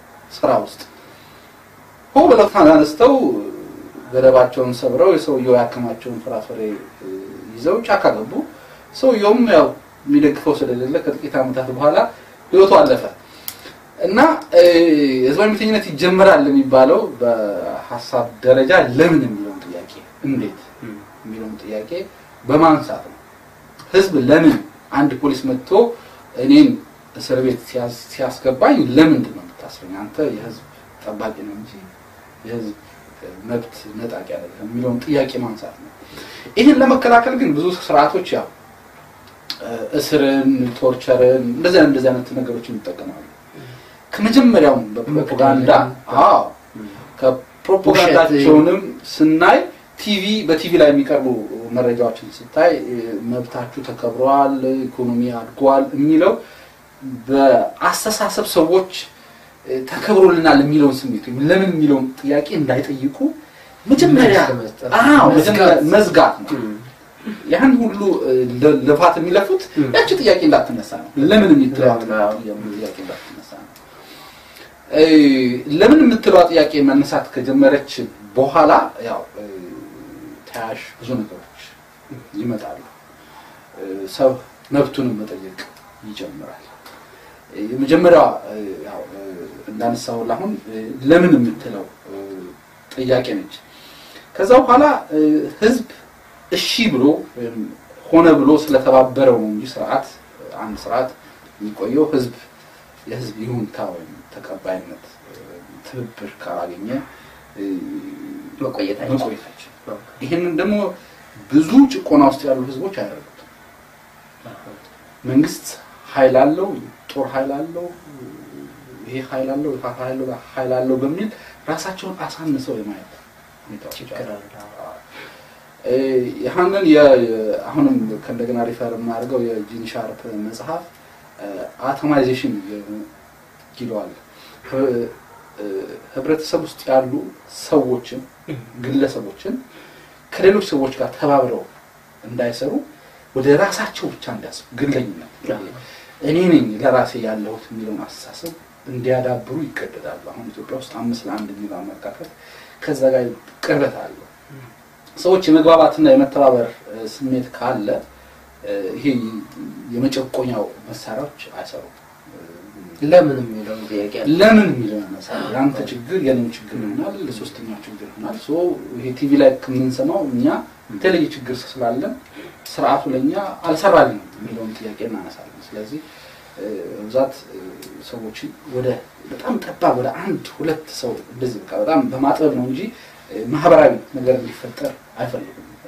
ስራ ውስጥ ሆ ብለው ተነስተው ገደባቸውን ሰብረው የሰውየው ያከማቸውን ፍራፍሬ እ፣ ይዘው ጫካ ገቡ። ሰውየውም ያው የሚደግፈው ስለሌለ ከጥቂት ዓመታት በኋላ ህይወቱ አለፈ እና እ፣ ህዝባዊ እምቢተኝነት ይጀምራል የሚባለው በሀሳብ ደረጃ ለምን የሚለውን ጥያቄ እንዴት የሚለውን ጥያቄ በማንሳት ነው። ህዝብ ለምን አንድ ፖሊስ መጥቶ እኔን እስር ቤት ሲያስ- ሲያስገባኝ ለምንድን ነው የምታስረኝ? አንተ የህዝብ ጠባቂ ነው እንጂ የህዝብ መብት ነጣቂ አይደለም የሚለውን ጥያቄ ማንሳት ነው። ይህን ለመከላከል ግን ብዙ ስርዓቶች ያው እ፣ እስርን፣ ቶርቸርን እንደዚህ አይነት እንደዚህ አይነት ነገሮችን ይጠቀማሉ። ከመጀመሪያውም በፕሮፓጋንዳ አዎ ከፕሮፓጋንዳቸውንም ስናይ ቲቪ በቲቪ ላይ የሚቀርቡ መረጃዎችን ስታይ እ፣ መብታችሁ ተከብረዋል፣ ኢኮኖሚ አድጓል የሚለው በአስተሳሰብ ሰዎች እ፣ ተከብሮልናል የሚለውን ስሜት ወይም ለምን የሚለውን ጥያቄ እንዳይጠይቁ መጀመሪያ መስጠት፣ አዎ መዝጋት። መጀመሪያ መዝጋት ነው። ያን ሁሉ እ፣ ለ- ልፋት የሚለፉት ም። ያቺ ጥያቄ እንዳትነሳ ነው። ለምን የምትለዋ ለምን? አዎ። ጥያቄ እንዳትነሳ ነው። እ፣ ለምን የምትለዋ ጥያቄ መነሳት ከጀመረች በኋላ ያው እ፣ ተያያዥ ብዙ ነገሮች ይመጣሉ። እ፣ ሰው መብቱንም መጠየቅ ይጀምራል። እ፣ የመጀመሪያዋ እ፣ ያው እ፣ እንዳነሳሁልህ አሁን እ፣ ለምን የምትለው እ፣ ጥያቄ ነች። ከዛ በኋላ እ፣ ህዝብ እሺ ብሎ ወይም ሆነ ብሎ ስለተባበረው ነው እንጂ ስርዓት አንድ ስርዓት የሚቆየው ህዝብ የህዝብ ይሁንታ ወይም ተቀባይነት እ፣ ትብብር ካላገኘ እ፣ መቆየት አይችልም። መቆየት አይችልም። ይህንን ደግሞ ብዙ ጭቆና ውስጥ ያሉ ህዝቦች አያደርጉትም። መንግስት ኃይል አለው፣ ጦር ኃይል አለው፣ ይሄ ኃይል አለው፣ ይሄ ኃይል አለው ኃይል አለው በሚል ራሳቸውን አሳንሰው የማየት ሁኔታዎች ችግር አሉ። አለ። እ፣ ይህንን የ- አሁንም ከእንደገና ሪፈር የማደርገው የጂን ሻርፕ መጽሐፍ አቶማይዜሽን ይለዋል። ህ- እ፣ ህብረተሰብ ውስጥ ያሉ ሰዎችን ግለሰቦችን ከሌሎች ሰዎች ጋር ተባብረው እንዳይሰሩ ወደ ራሳቸው ብቻ እንዲያስቡ ግለኝነት እኔ ነኝ ለራሴ ያለሁት የሚለውን አስተሳሰብ እንዲያዳብሩ ይገደዳሉ። አሁን ኢትዮጵያ ውስጥ አምስት ለአንድ የሚለው አመለካከት ከዛ ጋር ቅርበት አለው። ሰዎች የመግባባትና የመተባበር እ፣ ስሜት ካለ እ፣ ይሄ የመጨቆኛው መሳሪያዎች አይሰሩም። ለምን የሚለው ጥያቄ አለ። ለምን የሚለው ያነሳል። የአንተ ችግር የኔም ችግር ይሆናል፣ ለሶስተኛው ችግር ይሆናል። ሶ ይሄ ቲቪ ላይ ከምንሰማው እኛ የተለየ ችግር ስላለን ስርዓቱ ለእኛ አልሰራልንም የሚለውን ጥያቄ እናነሳለን። ስለዚህ እ፣ በብዛት እ፣ ሰዎችን ወደ በጣም ጠባብ ወደ አንድ ሁለት ሰው እንደዚህ በቃ በጣም በማጥበብ ነው እንጂ እ፣ ማህበራዊ ነገር እንዲፈጠር አይፈልጉም። እ፣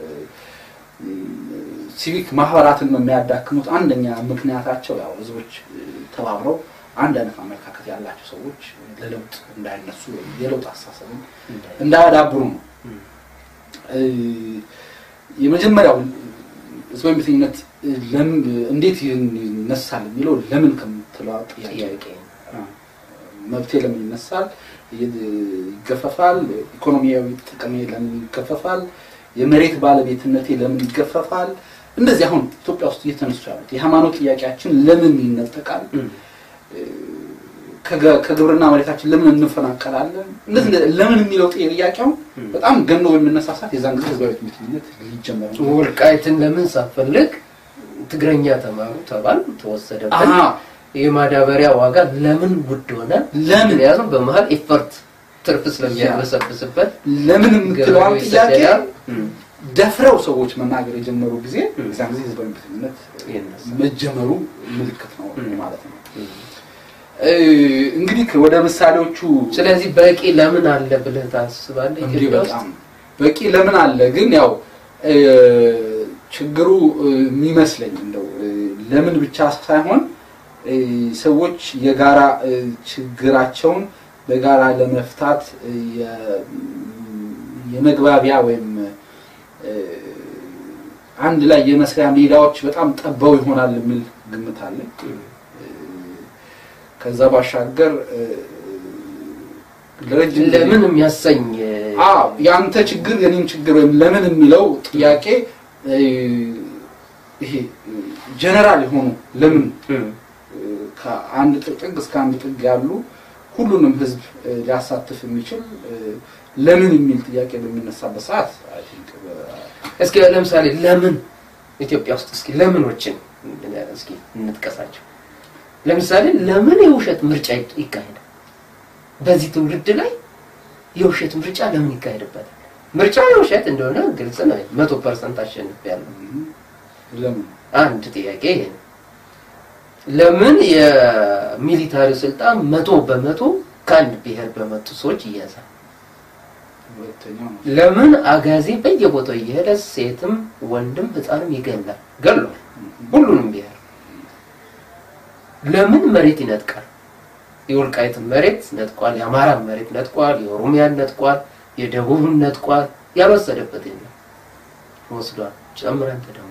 ሲቪክ ማህበራትን ነው የሚያዳክሙት። አንደኛ ምክንያታቸው ያው ህዝቦች እ፣ ተባብረው አንድ አይነት አመለካከት ያላቸው ሰዎች ለለውጥ እንዳይነሱ ወይም የለውጥ አስተሳሰብን እንዳያዳብሩ ነው። እ፣ የመጀመሪያው ህዝባዊ እምቢተኝነት እ፣ ለምን እንዴት ይነሳል የሚለው ለምን ከምትለው ጥያቄ ጥያቄ መብቴ ለምን ይነሳል? ይገፈፋል? ኢኮኖሚያዊ ጥቅሜ ለምን ይገፈፋል? የመሬት ባለቤትነቴ ለምን ይገፈፋል? እንደዚህ አሁን ኢትዮጵያ ውስጥ እየተነሱ ያሉት የሃይማኖት ጥያቄያችን ለምን ይነጠቃል? ከገ- ከግብርና መሬታችን ለምን እንፈናቀላለን? እንደዚህ እንደዚህ ለምን የሚለው ጥያቄው በጣም ገኖ በሚነሳሳት የዛን ጊዜ ህዝባዊ እምቢተኝነት ሊጀመር ነው። ወልቃይትን ለምን ሳፈልግ ትግረኛ ተማሩ ተባል ተወሰደብን። አሃ፣ የማዳበሪያ ዋጋ ለምን ውድ ሆነ? ለምን ምክንያቱም በመሀል ኢፈርት ትርፍ ስለሚያበሰብስበት ለምን የምትለዋን ገበሬው ጥያቄ ይሰደዳል። ደፍረው ሰዎች መናገር የጀመሩ ጊዜ የዛን ጊዜ ህዝባዊ እምቢተኝነት ይነሳል። መጀመሩ ምልክት ነው ማለት ነው። እ፣ እንግዲህ ወደ ምሳሌዎቹ ስለዚህ በቂ ለምን አለ ብለህ ታስባለህ? እንዲህ ኢትዮጵያ ውስጥ በጣም በቂ ለምን አለ ግን ያው እ፣ ችግሩ እ፣ የሚመስለኝ እንደው እ፣ ለምን ብቻ ሳይሆን እ፣ ሰዎች የጋራ እ፣ ችግራቸውን በጋራ ለመፍታት እ፣ የ- የመግባቢያ ወይም እ፣ አንድ ላይ የመስሪያ ሜዳዎች በጣም ጠበው ይሆናል የሚል ግምት አለኝ። ከዛ ባሻገር እ፣ ለረጅም ጊዜ- ለምን የሚያሰኝ አዎ የአንተ ችግር የኔም ችግር ወይም ለምን የሚለው ጥያቄ እ፣ ይሄ ጀነራል የሆኑ ለምን እ፣ ከአንድ ጥግ እስከ አንድ ጥግ ያሉ ሁሉንም ህዝብ እ፣ ሊያሳትፍ የሚችል እ፣ ለምን የሚል ጥያቄ በሚነሳበት ሰዓት አይ ቲንክ እስኪ ለምሳሌ ለምን ኢትዮጵያ ውስጥ እስኪ ለምኖችን እስኪ እንጥቀሳቸው። ለምሳሌ ለምን የውሸት ምርጫ ይት- ይካሄዳል? በዚህ ትውልድ ላይ የውሸት ምርጫ ለምን ይካሄድበታል? ምርጫ የውሸት እንደሆነ ግልጽ ነው። መቶ ፐርሰንት አሸንፍ ያለው ለምን አንድ ጥያቄ ይሄ ነው። ለምን የሚሊታሪ ስልጣን መቶ በመቶ ከአንድ ብሔር በመጡ ሰዎች ይያዛል? ሁለተኛው ነው ለምን አጋዚ በየቦታው እየሄደ ሴትም ወንድም ህፃንም ይገላል? ገሏል። ሁሉንም ብሔር ለምን መሬት ይነጥቃል? የወልቃይትን መሬት ነጥቋል፣ የአማራን መሬት ነጥቋል፣ የኦሮሚያን ነጥቋል፣ የደቡብን ነጥቋል። ያልወሰደበት የለም ወስዷል። ጨምረን ተደሞ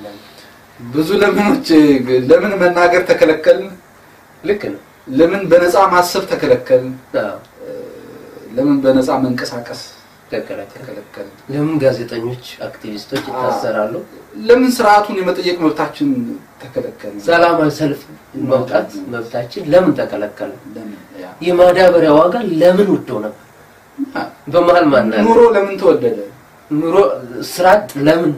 ብዙ ለምኖች ለምን መናገር ተከለከልን? ልክ ነው። ለምን በነፃ ማሰብ ተከለከልን? አዎ፣ ለምን በነፃ መንቀሳቀስ ተከለከለ። ተከለከልን? ለምን ጋዜጠኞች፣ አክቲቪስቶች ይታሰራሉ? ለምን ስርዓቱን የመጠየቅ መብታችን ተከለከልን? ሰላማዊ ሰልፍ መውጣት መብታችን ለምን ተከለከለ? ለምን ያ የማዳበሪያ ዋጋ ለምን ውድ ሆነ? በመሀል ማናለ ኑሮ ለምን ተወደደ? ኑሮ ስራ አጥ ለምን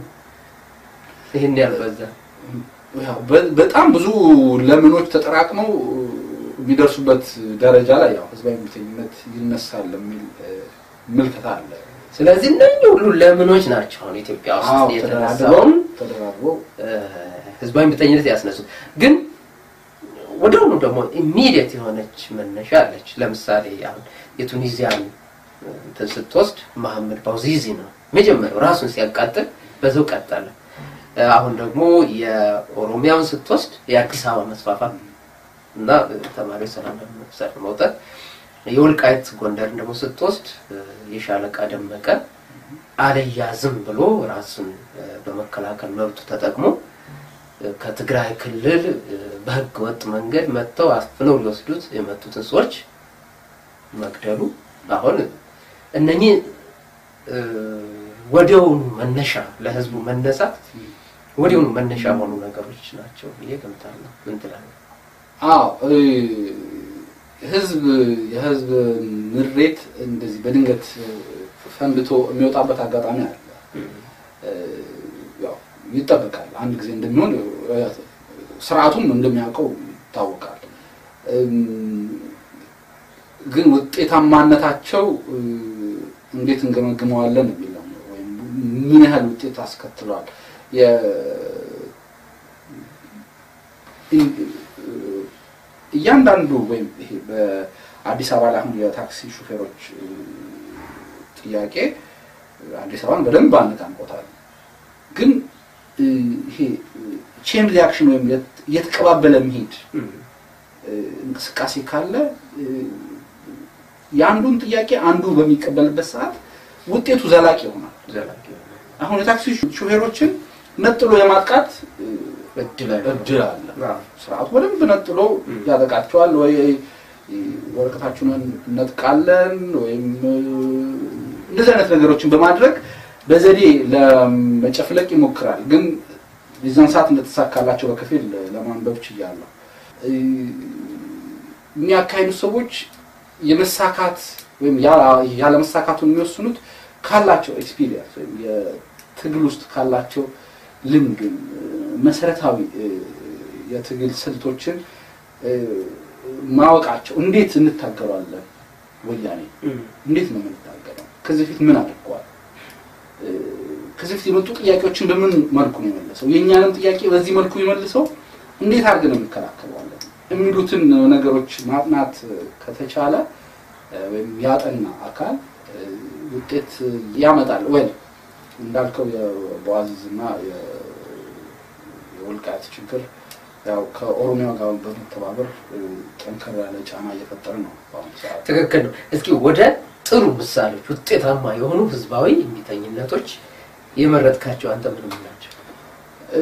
ይህን ያልበዛ? ያው በ- በጣም ብዙ ለምኖች ተጠራቅመው የሚደርሱበት ደረጃ ላይ ያው ህዝባዊ እምቢተኝነት ይነሳል የሚል እ፣ ምልከታ አለ። ስለዚህ እነኚህ ሁሉ ለምኖች ናቸው አሁን ኢትዮጵያ ውስጥ አዎ፣ የተነሳውን ተደራድበው ተደራድበው እ፣ ህዝባዊ እምቢተኝነት ያስነሱ። ግን ወደሆኑ ደግሞ ኢሚዲየት የሆነች መነሻ አለች። ለምሳሌ አሁን የቱኒዚያን እንትን ስትወስድ መሐመድ ባውዚዚ ነው መጀመሪያው ራሱን ሲያቃጥል በዛው ቀጠለ። እ፣ አሁን ደግሞ የኦሮሚያውን ስትወስድ የአዲስ አበባ መስፋፋት እና ተማሪዎች ሰላማዊ ሰልፍ መውጣት፣ የወልቃይት ጎንደርን ደግሞ ስትወስድ እ፣ የሻለቃ ደመቀ አልያዝም ብሎ ራሱን እ፣ በመከላከል መብቱ ተጠቅሞ እ፣ ከትግራይ ክልል እ፣ በህገ ወጥ መንገድ መጥተው አፍነው ሊወስዱት የመጡትን ሰዎች መግደሉ አሁን እነኚህ እ፣ ወዲያውኑ መነሻ ለህዝቡ መነሳት ወዲያውኑ መነሻ የሆኑ ነገሮች ናቸው ብዬ ገምታለሁ። ምን ትላለህ? አዎ እ፣ ህዝብ የህዝብ ምሬት እንደዚህ በድንገት እ፣ ፈንድቶ የሚወጣበት አጋጣሚ አለ። እ፣ ያው ይጠበቃል። አንድ ጊዜ እንደሚሆን እ፣ ስርዓቱም እንደሚያውቀው ይታወቃል። እም፣ ግን ውጤታማነታቸው እ፣ እንዴት እንገመግመዋለን የሚለው ነው። ወይም ምን ያህል ውጤት አስከትሏል የ- እያንዳንዱ ወይም ይሄ በአዲስ አበባ ላይ አሁን የታክሲ ሹፌሮች እ፣ ጥያቄ አዲስ አበባን በደንብ አነቃንቆታል። ግን እ፣ ይሄ ቼን ሪያክሽን ወይም የት- እየተቀባበለ መሄድ እ፣ እንቅስቃሴ ካለ እ፣ የአንዱን ጥያቄ አንዱ በሚቀበልበት ሰዓት ውጤቱ ዘላቂ ይሆናል። ዘላቂ አሁን የታክሲ ሹፌሮችን ነጥሎ የማጥቃት እ፣ እድል አለ። እድል አለ። አዎ። ስርዓቱ በደንብ ነጥሎ ም። ያጠቃቸዋል። ወይ ወረቀታችሁን እነጥቃለን ወይም እ፣ እንደዚህ አይነት ነገሮችን በማድረግ በዘዴ ለመጨፍለቅ ይሞክራል። ግን የዛን ሰዓት እንደተሳካላቸው በከፊል ለማንበብ ችያለሁ። እ፣ የሚያካሂዱት ሰዎች የመሳካት ወይም ያ- ያለመሳካቱን የሚወስኑት ካላቸው ኤክስፒሪየንስ ወይም የትግል ውስጥ ካላቸው ልምድ ወይም እ፣ መሰረታዊ እ፣ የትግል ስልቶችን እ፣ ማወቃቸው እንዴት እንታገሏለን ወያኔ እንዴት ነው የምንታገለው? ከዚህ በፊት ምን አድርገዋል? እ፣ ከዚህ በፊት የመጡ ጥያቄዎችን በምን መልኩ ነው የመለሰው? የእኛንም ጥያቄ በዚህ መልኩ የመልሰው እንዴት አድርገን ነው እንከላከለዋለን? የሚሉትን ነገሮች ማጥናት ከተቻለ እ፣ ወይም ያጠና አካል እ፣ ውጤት ያመጣል። ወይ እንዳልከው የቦአዚዝና የ- የወልቃይት ችግር ያው ከኦሮሚያ ጋር በመተባበር እ፣ ጠንከር ያለ ጫና እየፈጠረ ነው በአሁኑ ሰዓት። ትክክል ነው። እስኪ ወደ ጥሩ ምሳሌዎች ውጤታማ የሆኑ ህዝባዊ እምቢተኝነቶች የመረጥካቸው አንተ ምን ምን ናቸው? እ፣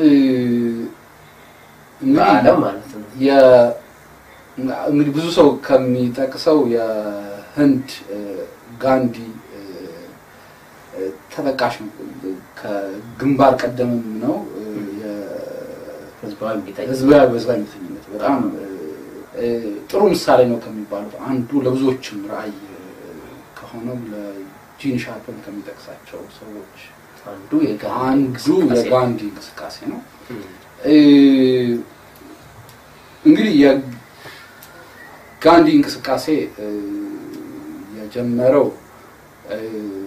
እንግዲህ በዓለም ማለት ነው። የ- እንግዲህ ብዙ ሰው ከሚጠቅሰው የህንድ እ፣ ጋንዲ እ፣ እ፣ ተጠቃሽ ነው። ከግንባር ቀደምም ነው እ፣ የ- ህዝባዊ እምቢተኝነት ህዝባዊ ህዝባዊ እምቢተኝነት በጣም እ፣ ጥሩ ምሳሌ ነው ከሚባሉት አንዱ ለብዙዎችም ራዕይ ከሆነው ለጂን ሻርፕን ከሚጠቅሳቸው ሰዎች አንዱ የጋንዲ አንዱ እንቅስቃሴ ነው። የጋንዲ እንቅስቃሴ ነው። እም፣ እንግዲህ የጋንዲ እንቅስቃሴ እ፣ የጀመረው እ፣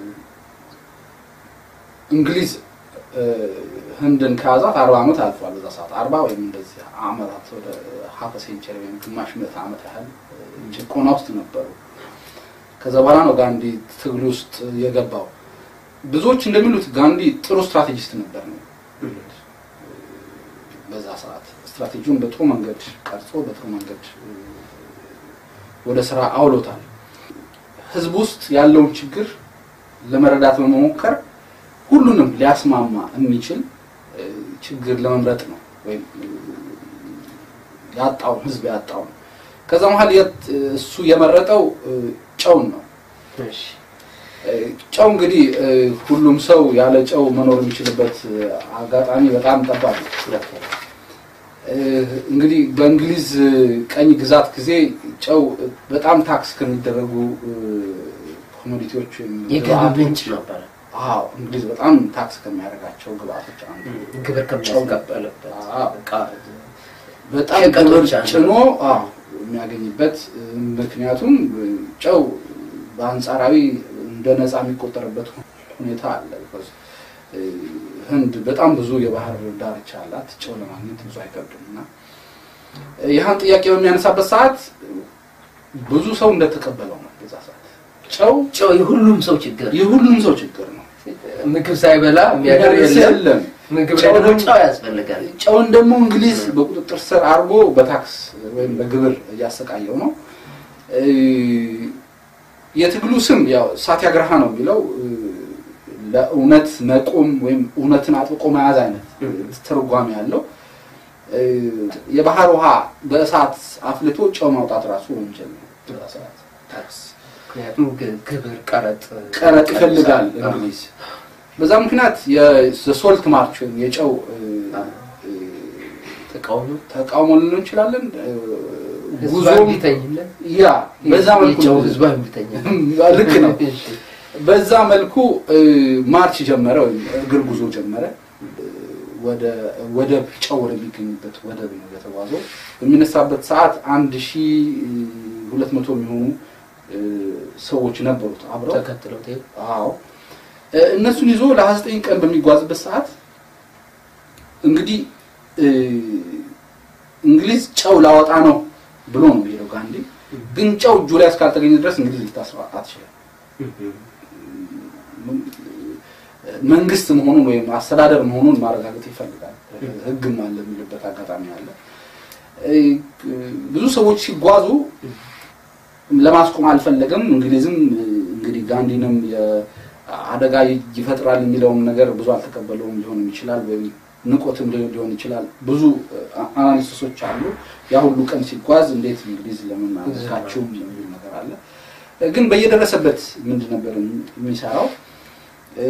እንግሊዝ እ፣ ህንድን ከያዛት አርባ ዓመት አልፏል። በዛ ሰዓት አርባ ወይም እንደዚህ ዓመታት ወደ ሀፈ ሴንቸሪ ወይም ግማሽ ምዕተ ዓመት ያህል እ፣ ጭቆና ውስጥ ነበሩ። ከዛ በኋላ ነው ጋንዲ ትግል ውስጥ የገባው። ብዙዎች እንደሚሉት ጋንዲ ጥሩ ስትራቴጂስት ነበር ነው እም፣ በዛ ሰዓት ስትራቴጂውን በጥሩ መንገድ ቀርጾ በጥሩ መንገድ እ፣ ወደ ስራ አውሎታል። ህዝብ ውስጥ ያለውን ችግር ለመረዳት በመሞከር ሁሉንም ሊያስማማ የሚችል እ፣ ችግር ለመምረጥ ነው ወይም እ፣ ያጣውን ህዝብ ያጣውን ከዛ መሀል የት- እሱ የመረጠው እ፣ ጨውን ነው። እሺ፣ እ፣ ጨው እንግዲህ እ፣ ሁሉም ሰው ያለ ጨው መኖር የሚችልበት እ፣ አጋጣሚ በጣም ጠባብ ነው። ልክ ነው። እ፣ እንግዲህ በእንግሊዝ እ፣ ቀኝ ግዛት ጊዜ ጨው እ፣ በጣም ታክስ ከሚደረጉ እ፣ ኮሞዲቲዎች ወይም የገቢ ግብአቶች- ምንጭ ነበረ። አዎ እንግሊዝ በጣም ታክስ ከሚያደርጋቸው ግብአቶች አንዱ እም፣ ግብር ከሚያስቀበልበት አዎ። ዕቃ በጣም ሸቀጦች ግብር አንዱ ጭኖ አዎ የሚያገኝበት እ፣ ምክንያቱም እ፣ ጨው በአንጻራዊ እንደ ነፃ የሚቆጠርበት ሁኔታ አለ። because እ፣ ህንድ በጣም ብዙ የባህር ዳርቻ አላት። ጨው ለማግኘት ብዙ አይከብድም እና እ፣ ይህን ጥያቄ በሚያነሳበት ሰዓት ብዙ ሰው እንደተቀበለው ነው። በዛ ሰዓት ጨው ጨው የሁሉም ሰው ችግር የሁሉም ሰው ችግር ነው። ምግብ ሳይበላ የሚያደር የለም። የለም። ምግብ ላይ ጨው ደግሞ ደግሞ- ጨው ያስፈልጋል። ጨውን ደግሞ እንግሊዝ በቁጥጥር ስር አድርጎ በታክስ ወይም በግብር እያሰቃየው ነው። እ፣ የትግሉ ስም ያው ሳቲያግርሃ ነው የሚለው እ፣ ለእውነት መቆም ወይም እውነትን አጥብቆ መያዝ አይነት ትርጓሜ ያለው እ፣ የባህር ውሃ በእሳት አፍልቶ ጨው ማውጣት ራሱ ወንጀል ነው። በዛ ሰዓት ታክስ ምክንያቱም ግ- ግብር ቀረጥ ቀረጥ ይፈልጋል አዎ። እንግሊዝ። በዛ ምክንያት የሶልት ማርች ወይም የጨው እ፣ እ፣ ተቃውሞ ተቃውሞ ልንለው እንችላለን። እ፣ ህዝባዊ ጉዞም እምቢተኝነት ያ በዛ መልኩ የጨው ነው። ህዝባዊ እምቢተኝነት ልክ ነው። እሺ። በዛ መልኩ እ፣ ማርች ጀመረ ወይም እግር ጉዞ ጀመረ። እ፣ ወደ ወደብ ጨው ወደሚገኝበት ወደብ ነው የተጓዘው። በሚነሳበት ሰዓት አንድ ሺ ሁለት መቶ የሚሆኑ እ፣ ሰዎች ነበሩት አብረው ተከትለው ትሄድ አዎ እ፣ እነሱን ይዞ ለ29 ቀን በሚጓዝበት ሰዓት እንግዲህ እ፣ እንግሊዝ ጨው ላወጣ ነው ብሎ ነው የሚሄደው ጋንዲ። ግን ጨው እጁ ላይ እስካልተገኘ ድረስ እንግሊዝ ልታስራ አትችልም። መንግስት መሆኑን ወይም አስተዳደር መሆኑን ማረጋገጥ ይፈልጋል። ሕግም አለ የሚልበት አጋጣሚ አለ። እ፣ ብዙ ሰዎች ሲጓዙ ለማስቆም አልፈለገም። እንግሊዝም እ፣ እንግዲህ ጋንዲንም አደጋ ይፈጥራል የሚለውን ነገር ብዙ አልተቀበለውም ሊሆን ይችላል፣ ወይም ንቆትም ሊሆን ሊሆን ይችላል። ብዙ አናሊሲሶች አሉ። ያ ሁሉ ቀን ሲጓዝ እንዴት እንግሊዝ ለምን አልካችሁም የሚል ነገር አለ። ግን በየደረሰበት ምንድን ነበር የሚሰራው? እ፣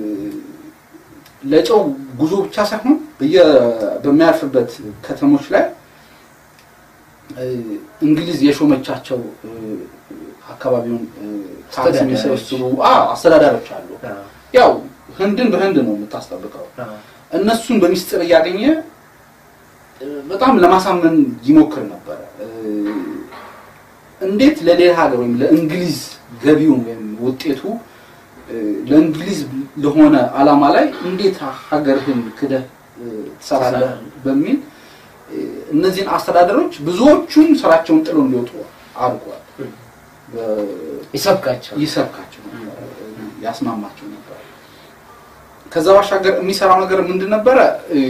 ለጨው ጉዞ ብቻ ሳይሆን በየ- በሚያርፍበት ከተሞች ላይ እ፣ እንግሊዝ የሾመቻቸው እ፣ አካባቢውን እ፣ ታክስ አስተዳዳሪዎች። የሚሰበስቡ አዎ፣ አስተዳዳሪዎች አሉ። አዎ፣ ያው ህንድን በህንድ ነው የምታስጠብቀው። አዎ። እነሱን በሚስጥር እያገኘ እ፣ በጣም ለማሳመን ይሞክር ነበረ። እ፣ እንዴት ለሌላ ሀገር ወይም ለእንግሊዝ ገቢውን ወይም ውጤቱ እ፣ ለእንግሊዝ ለሆነ ዓላማ ላይ እንዴት ሀገርህን ክደህ እ፣ ትሰራለህ በሚል እ፣ እነዚህን አስተዳደሮች ብዙዎቹን ስራቸውን ጥለው እንዲወጡ አድርጓል። በ- ይሰብካቸው ይሰብካቸው ነበር፣ ያስማማቸው ነበር። ከዛ ባሻገር የሚሰራው ነገር ምንድን ነበረ? እ፣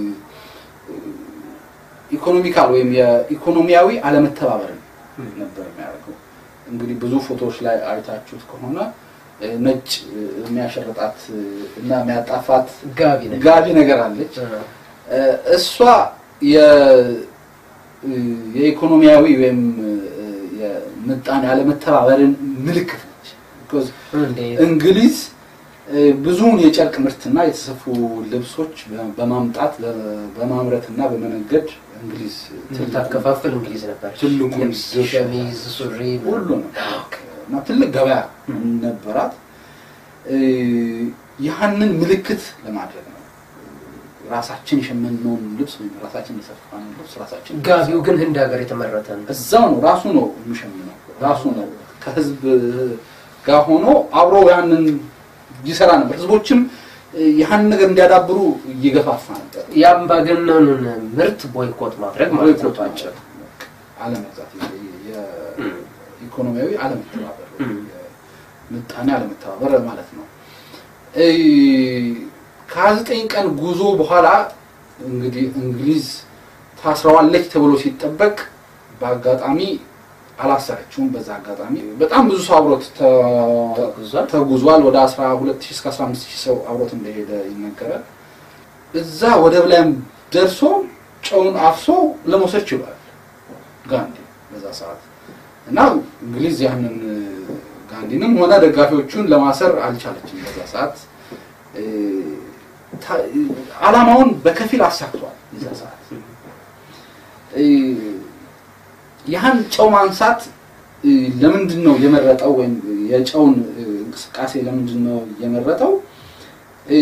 ኢኮኖሚካል ወይም የኢኮኖሚያዊ አለመተባበርን ነበር የሚያደርገው። እንግዲህ ብዙ ፎቶዎች ላይ አይታችሁት ከሆነ እ፣ ነጭ እ፣ የሚያሸርጣት እ፣ እና የሚያጣፋት ጋቢ ነገር ጋቢ ነገር አለች። አዎ። እ፣ እሷ የ- እ፣ የኢኮኖሚያዊ ወይም እ፣ የምጣኔ አለመተባበርን ምልክት ነች። Because እንዴት እንግሊዝ እ፣ ብዙውን የጨርቅ ምርትና የተሰፉ ልብሶች በ- በማምጣት በ- በማምረትና በመነገድ እ፣ እንግሊዝ ታከፋፍል እንግሊዝ ነበር። ትልቁን ልብስ፣ ድርሻ ሸሚዝ፣ ሱሪ ሁሉ ነው እና ትልቅ ገበያ ነበራት። እ፣ ያህንን ምልክት ለማድረግ ነው ራሳችን የሸመነውን ልብስ ወይም ራሳችን የሰፋነውን ልብስ ራሳችን ጋቢው ግን ህንድ ሀገር የተመረተ ነው። እዛው ነው ራሱ ነው የሚሸምነው ራሱ ነው ከህዝብ ጋር ሆኖ አብሮ ያንን ይሰራ ነበር። ህዝቦችም እ፣ ያህንን ነገር እንዲያዳብሩ እየገፋፋ ነበር። የአምባገነኑን ምርት ቦይኮት ማድረግ ማለት ነው። ቦይኮት አለመግዛት ኢኮኖሚያዊ አለመተባበር እም። ምጣኔ አለመተባበር ማለት ነው። እ፣ ከሀያ ዘጠኝ ቀን ጉዞ በኋላ እንግዲህ እንግሊዝ ታስረዋለች ተብሎ ሲጠበቅ በአጋጣሚ አላሰረችውም። በዛ አጋጣሚ በጣም ብዙ ሰው አብሮት ተ- ተጉዟል። ተጉዟል። ወደ 12000 እስከ 15000 ሰው አብሮት እንደሄደ ይነገራል። እዛ ወደብ ላይም ደርሶ ጨውን አፍሶ ለመውሰድ ችሏል ጋንዲ በዛ ሰዓት እና እንግሊዝ ያንን ጋንዲንም ሆነ ደጋፊዎቹን ለማሰር አልቻለችም። በዛ ሰዓት እ፣ ታ- ዓላማውን በከፊል አሳክቷል። በዛ ሰዓት እ፣ ያህን ጨው ማንሳት እ፣ ለምንድን ነው የመረጠው? ወይም የጨውን እ፣ እንቅስቃሴ ለምንድን ነው የመረጠው? እ፣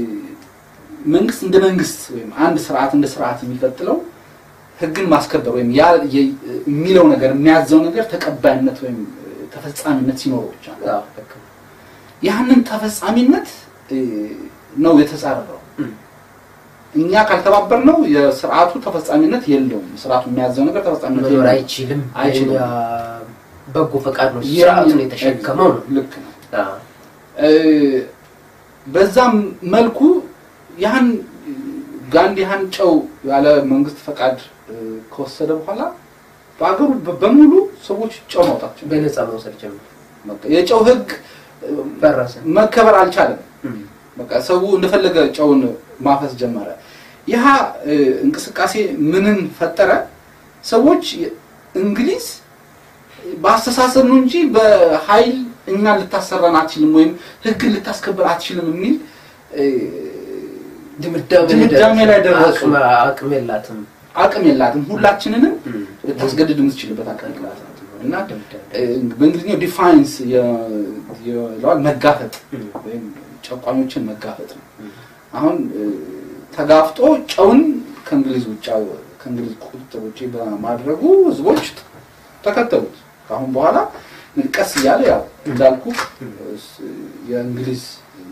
መንግስት እንደ መንግስት ወይም አንድ ስርዓት እንደ ስርዓት የሚቀጥለው ህግን ማስከበር ወይም ያ የ- የሚለው ነገር የሚያዘው ነገር ተቀባይነት ወይም እ፣ ተፈጻሚነት ሲኖረው ብቻ ነው። አዎ፣ ልክ ነው። ያህንን ተፈጻሚነት እ፣ ነው የተጻረረው። እም። እኛ ካልተባበር ነው የስርዓቱ ተፈጻሚነት የለውም። ስርዓቱ የሚያዘው ነገር ተፈጻሚነት መኖር የለውም። አይችልም። አይችልም። የኛ በጎ ፈቃድ ነው ስርዓቱን የተሸከመው ነው። ልክ ነው። አዎ። እ፣ በዛም መልኩ ያን ጋንዲ ያን ጨው ያለ መንግስት ፈቃድ እ፣ ከወሰደ በኋላ በአገሩ በ- በሙሉ ሰዎች ጨው ማውጣት ጀመሩ። በነፃ መውሰድ ጀመር። በቃ የጨው ህግ እ፣ ፈረሰ። መከበር አልቻለም። እም። በቃ ሰው እንደፈለገ ጨውን ማፈስ ጀመረ። ይህ እ፣ እንቅስቃሴ ምንን ፈጠረ? ሰዎች እንግሊዝ በአስተሳሰብ ነው እንጂ በኃይል እኛን ልታሰራን አትችልም ወይም ህግን ልታስከብር አትችልም የሚል እ፣ ድምዳሜ ድምዳሜ ላይ ደረሱ። አቅም- አቅም የላትም። አቅም የላትም። ሁላችንንም እም። ልታስገድድ የምትችልበት አቅም የላትም እና ድምዳሜ። እ፣ በእንግሊዝኛው ዲፋይንስ ይለዋል መጋፈጥ እም። ወይም ጨቋኞችን መጋፈጥ ነው። እም። አሁን እ፣ ተጋፍጦ ጨውን ከእንግሊዝ ውጭ ከእንግሊዝ ቁጥጥር ውጭ በማድረጉ ህዝቦች ተከተሉት። ከአሁን በኋላ ቀስ እያለ ያው እንዳልኩ እስ- የእንግሊዝ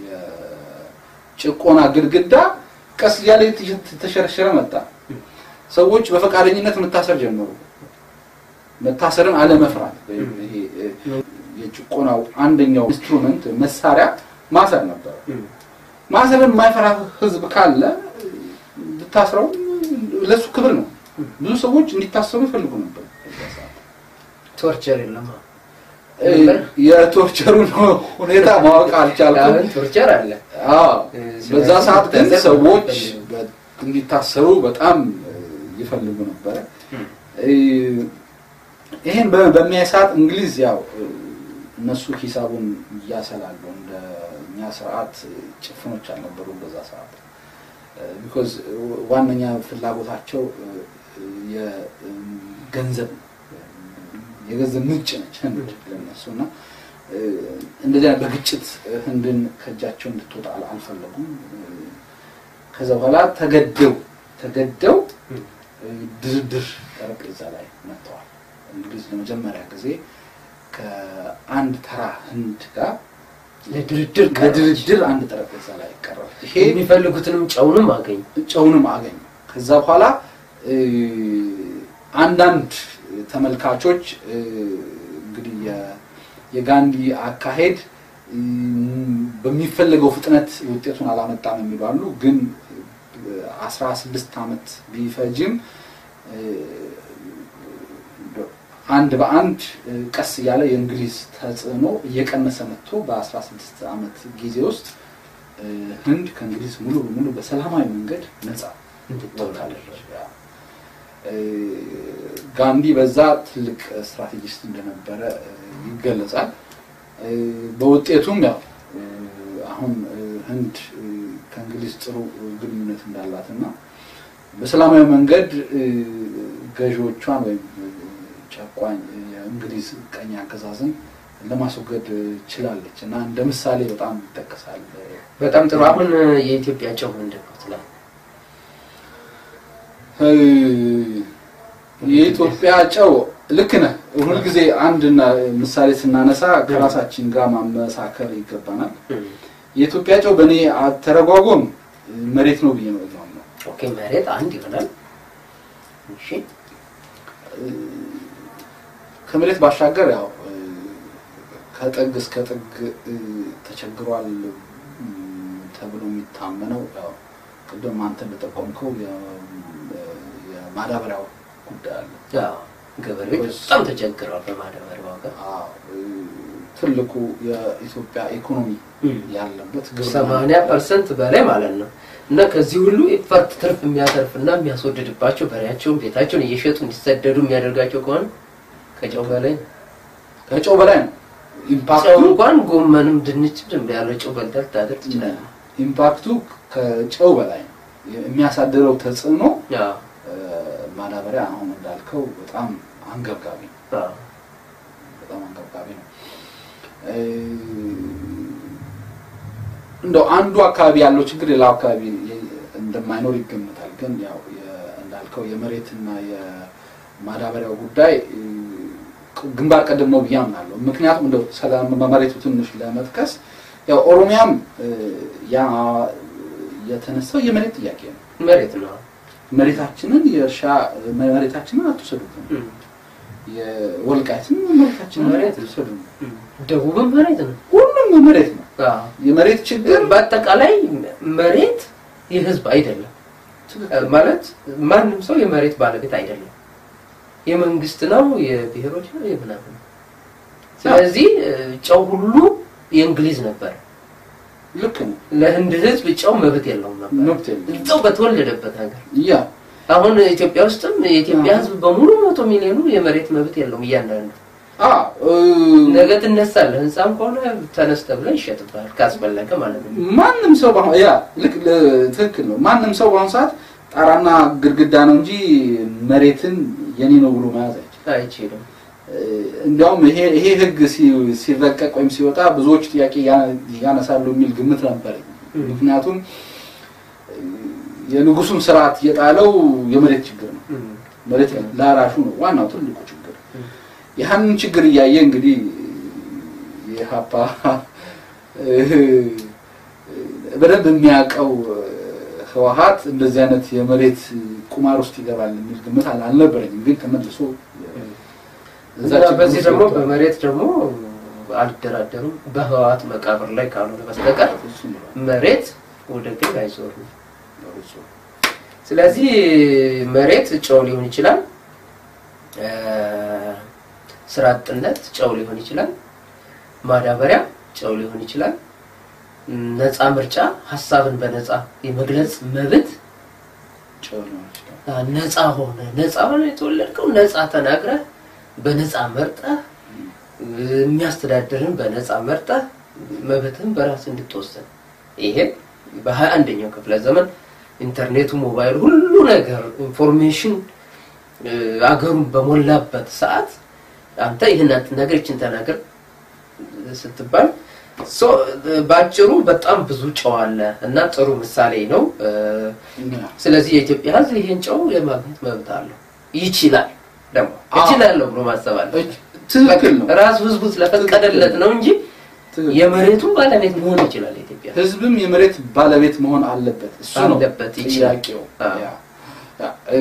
የጭቆና ግድግዳ ቀስ እያለ የተሸረሸረ መጣ። ሰዎች በፈቃደኝነት መታሰር ጀመሩ። መታሰርን አለመፍራት ወይም ይሄ እ፣ የጭቆናው አንደኛው ኢንስትሩመንት መሳሪያ ማሰር ነበር። እም። ማሰርን የማይፈራ ህዝብ ካለ ብታስረው ለሱ ክብር ነው። ብዙ ሰዎች እንዲታሰሩ ይፈልጉ ነበር። በዛ ሰዓት። ቶርቸር የለም። እ፣ የቶርቸሩን ሁኔታ ማወቅ አልቻልኩም። አሁን ቶርቸር አለ። አዎ፣ በዛ ሰዓት ግን ስለዚህ ሰዎች ይፈልጉ። በ- እንዲታሰሩ በጣም እ፣ ይፈልጉ ነበረ። እም። እ፣ ይሄን በ- በሚያይ ሰዓት እንግሊዝ ያው እ፣ እነሱ ሂሳቡን እያሰላሉ እንደ እኛ ስርዓት እ፣ ጭፍኖች አልነበሩም በዛ ሰዓት ቢኮዝ ዋነኛ ፍላጎታቸው እ፣ የገንዘብ የገንዘብ ምንጭ ነች ህንድ ለነሱ እና እ፣ እንደዚህ አይነት በግጭት ህንድን ከእጃቸው እንድትወጣ አል- አልፈለጉም። እ፣ ከዛ በኋላ ተገደው ተገደው እም። እ፣ ድርድር ጠረጴዛ ላይ መጥተዋል። እንግሊዝ ለመጀመሪያ ጊዜ ከአንድ ተራ ህንድ ጋር ለድርድር ቀረበች። ለድርድር አንድ ጠረጴዛ ላይ ቀረበች። ይሄ የሚፈልጉትንም ጨውንም አገኙ። ጨውንም አገኙ። ከዛ በኋላ እ፣ አንዳንድ ተመልካቾች እ፣ እንግዲህ የ- የጋንዲ አካሄድ እም፣ በሚፈለገው ፍጥነት ውጤቱን አላመጣም የሚሉ አሉ። ግን አስራ ስድስት ዓመት ቢፈጅም እ፣ አንድ በአንድ እ፣ ቀስ እያለ የእንግሊዝ ተጽዕኖ እየቀነሰ መጥቶ በ16 ዓመት ጊዜ ውስጥ እ፣ ህንድ ከእንግሊዝ ሙሉ በሙሉ በሰላማዊ መንገድ ነጻ እንድትሆናለች። ወጣለች። ያ። እ፣ ጋንዲ በዛ ትልቅ ስትራቴጂስት እንደነበረ እ፣ ይገለጻል። እ፣ በውጤቱም ያው እ፣ አሁን እ፣ ህንድ እ፣ ከእንግሊዝ ጥሩ ግንኙነት እንዳላትና በሰላማዊ መንገድ እ፣ ገዢዎቿን ወይም ጨቋኝ የእንግሊዝ ቀኝ አገዛዝን ለማስወገድ ችላለች እና እንደ ምሳሌ በጣም ይጠቀሳል። በጣም ጥሩ። አሁን የኢትዮጵያ ጨው ምንድን ነው ትላለህ? እ፣ የኢትዮጵያ ጨው ልክ ነህ። ሁልጊዜ አንድ ምሳሌ ስናነሳ ከራሳችን ጋር ማመሳከር ይገባናል። የኢትዮጵያ ጨው በእኔ አተረጓጎም መሬት ነው ብዬ ነው የማምነው። ኦኬ መሬት አንድ ይሆናል። እሺ ከመሬት ባሻገር ያው እ፣ ከጥግ እስከ ጥግ እ፣ ተቸግሯል እም፣ ተብሎ የሚታመነው ያው ቅድም አንተ እንደጠቆምከው የ- የማዳበሪያው ጉዳይ አለ። አዎ፣ ገበሬዎች በጣም ተቸግረዋል በማዳበሪያ ዋጋ። አዎ፣ እ፣ ትልቁ የኢትዮጵያ ኢኮኖሚ ያለበት ግብርና ሰማንያ ፐርሰንት በላይ ማለት ነው። እና ከዚህ ሁሉ ኢፈርት ትርፍ የሚያተርፍና የሚያስወድድባቸው በሬያቸውን ቤታቸውን እየሸጡ እንዲሰደዱ የሚያደርጋቸው ከሆነ ከጨው በላይ ነው። ከጨው በላይ ነው ጨው ኢምፓክቱ እንኳን ጎመንም ድንችም ዝም ብለህ ያለ ጨው በልተህ ልታደር ትችላለህ። ኢምፓክቱ ከጨው በላይ ነው የሚያሳድረው ተጽዕኖ አዎ፣ እ፣ ማዳበሪያ አሁን እንዳልከው በጣም አንገብጋቢ ነው። አዎ። በጣም አንገብጋቢ ነው። እ፣ እንደው አንዱ አካባቢ ያለው ችግር ሌላው አካባቢ እንደማይኖር ይገምታል። ግን ያው የ- እንዳልከው የመሬትና የማዳበሪያው ጉዳይ እ፣ ግንባር ቀደም ነው ብዬ አምናለሁ። ምክንያቱም እንደው ስለ መሬቱ ትንሽ ለመጥቀስ ያው ኦሮሚያም እ፣ ያ የተነሳው የመሬት ጥያቄ ነው። መሬት ነው። መሬታችንን የእርሻ መሬታችንን አትውሰዱብን፣ እም፣ የወልቃይትን መሬታችንን መሬት ነው። አትውሰዱብን። እም። ደቡብም መሬት ነው። ሁሉም መሬት ነው። አዎ። የመሬት ችግር በአጠቃላይ መሬት የህዝብ አይደለም ማለት ማንም ሰው የመሬት ባለቤት አይደለም። የመንግስት ነው፣ የብሔሮች ነው፣ የምናምን ነው። ስለዚህ እ፣ ጨው ሁሉ የእንግሊዝ ነበር። ልክ ነው። ለህንድ ህዝብ ጨው መብት የለውም ነበር መብት የለውም። እዛው በተወለደበት ሀገር። ያ አሁን ኢትዮጵያ ውስጥም የኢትዮጵያ አዎ። ህዝብ በሙሉ መቶ ሚሊዮኑ የመሬት መብት የለውም። እያንዳንዱ አ እ፣ ነገ ትነሳለህ፣ ህንፃም ከሆነ ተነስተ ብለህ ይሸጥብሃል ካስፈለገ ማለት ነው። ማንም ሰው በአሁን ያ ልክ ለ- ትክክል ነው። ማንም ሰው በአሁኑ ሰዓት ጣራና ግድግዳ ነው እንጂ መሬትን የኔ ነው ብሎ መያዝ አይችልም። አይችልም። እ፣ እንዲያውም ይሄ ይሄ ህግ ሲ- ሲረቀቅ ወይም ሲወጣ ብዙዎች ጥያቄ ያ- ያነሳሉ የሚል ግምት ነበረኝ። እ። ምክንያቱም እ፣ የንጉሱን ስርዓት የጣለው የመሬት ችግር ነው። እም። መሬት ላራሹ ነው ዋናው ትልቁ ችግር። እም። ያንን ችግር እያየ እንግዲህ የሀፓ በደንብ የሚያውቀው ህወሀት እንደዚህ አይነት የመሬት ቁማር ውስጥ ይገባል የሚል ግምት አል- አልነበረኝም። ግን ተመልሶ እዛ እና ችግር በዚህ ውስጥ ደግሞ ገብቷል። በመሬት ደግሞ አልደራደሩም በህወሓት መቃብር ላይ ካልሆነ በስተቀር እሱም ብሏል። መሬት ወደ ግል አይዞርም። በፍጹም። ስለዚህ መሬት ጨው ሊሆን ይችላል፣ እ፣ ስራ አጥነት ጨው ሊሆን ይችላል፣ ማዳበሪያ ጨው ሊሆን ይችላል፣ ነፃ ምርጫ ሀሳብን በነፃ የመግለጽ መብት ጨው ሊሆን ይችላል። አ፣ ነፃ ሆነ ነፃ ሆነ የተወለድከው ነፃ ተናግረህ በነፃ መርጠህ የሚያስተዳድርን በነፃ መርጠህ መብትህን በራስ እንድትወስን ይሄ በሀያ አንደኛው ክፍለ ዘመን ኢንተርኔቱ፣ ሞባይል፣ ሁሉ ነገር ኢንፎርሜሽን እ፣ አገሩን በሞላበት ሰዓት አንተ ይህን አትናገር ይችን ተናገር ስትባል ሶ በአጭሩ በጣም ብዙ ጨው አለ እና ጥሩ ምሳሌ ነው። እ፣ ያ። ስለዚህ የኢትዮጵያ ሕዝብ ይህን ጨው የማግኘት መብት አለው። ይችላል ደግሞ አዎ። ይችላለሁ ብሎ ማሰብ አለ። ትክክል ነው። ራሱ ህዝቡ ስለፈቀደለት ነው እንጂ ትክክል። የመሬቱን ባለቤት መሆን ይችላል። የኢትዮጵያ ህዝብም የመሬት ባለቤት መሆን አለበት። እሱ ነው አለበት፣ ይችላል። ጥያቄው። አዎ። ያ። ያ። እ፣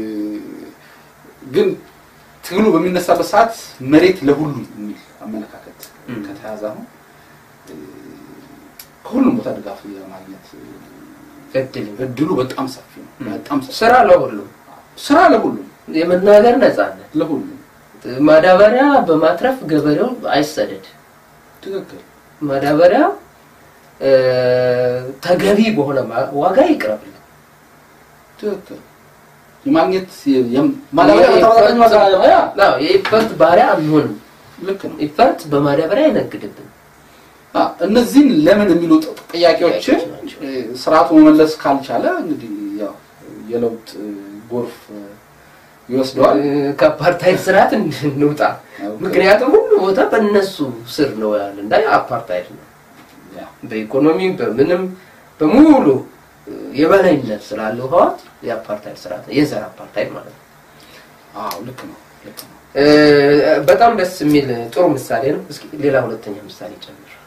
ግን ትግሉ በሚነሳበት ሰዓት መሬት ለሁሉም የሚል አመለካከት እም። ከተያዘ አሁን እ፣ ከሁሉም ቦታ ድጋፍ የማግኘት እድል እድሉ በጣም ሰፊ ነው። እም። በጣም ሰፊ ስራ ለሁሉም ስራ ለሁሉም የመናገር ነጻነት፣ ለሁሉም ማዳበሪያ በማትረፍ ገበሬው አይሰደድ። ትክክል ማዳበሪያ እ፣ ተገቢ በሆነ ማ- ዋጋ ይቅረብልን። ትክክል የማግኘት የ- የም- ማዳበሪያ በተመጣጣኝ ዋጋ ያ አዎ፣ የኢፈርት ባሪያ አንሆንም። ልክ ነው። ኢፈርት በማዳበሪያ አይነግድብን። አ፣ እነዚህን ለምን የሚሉ ጥ- ጥያቄዎችን ጥያቄዎች ናቸው። እ፣ ስርዓቱ መመለስ ካልቻለ እንግዲህ ያው የለውጥ ጎርፍ ይወስደዋል። ከአፓርታይድ ስርዓት እንውጣ። ምክንያቱም ሁሉ ቦታ በእነሱ ስር ነው ያለ እንዳ አፓርታይድ ነው። ያ፣ በኢኮኖሚ በምንም በሙሉ የበላይነት ስላለው ህዋት የአፓርታይድ ስርዓት ነው። የዘር አፓርታይድ ማለት ነው። አዎ ልክ ነው ልክ ነው። እ፣ በጣም ደስ የሚል ጥሩ ምሳሌ ነው። እስኪ ሌላ ሁለተኛ ምሳሌ ጨምር።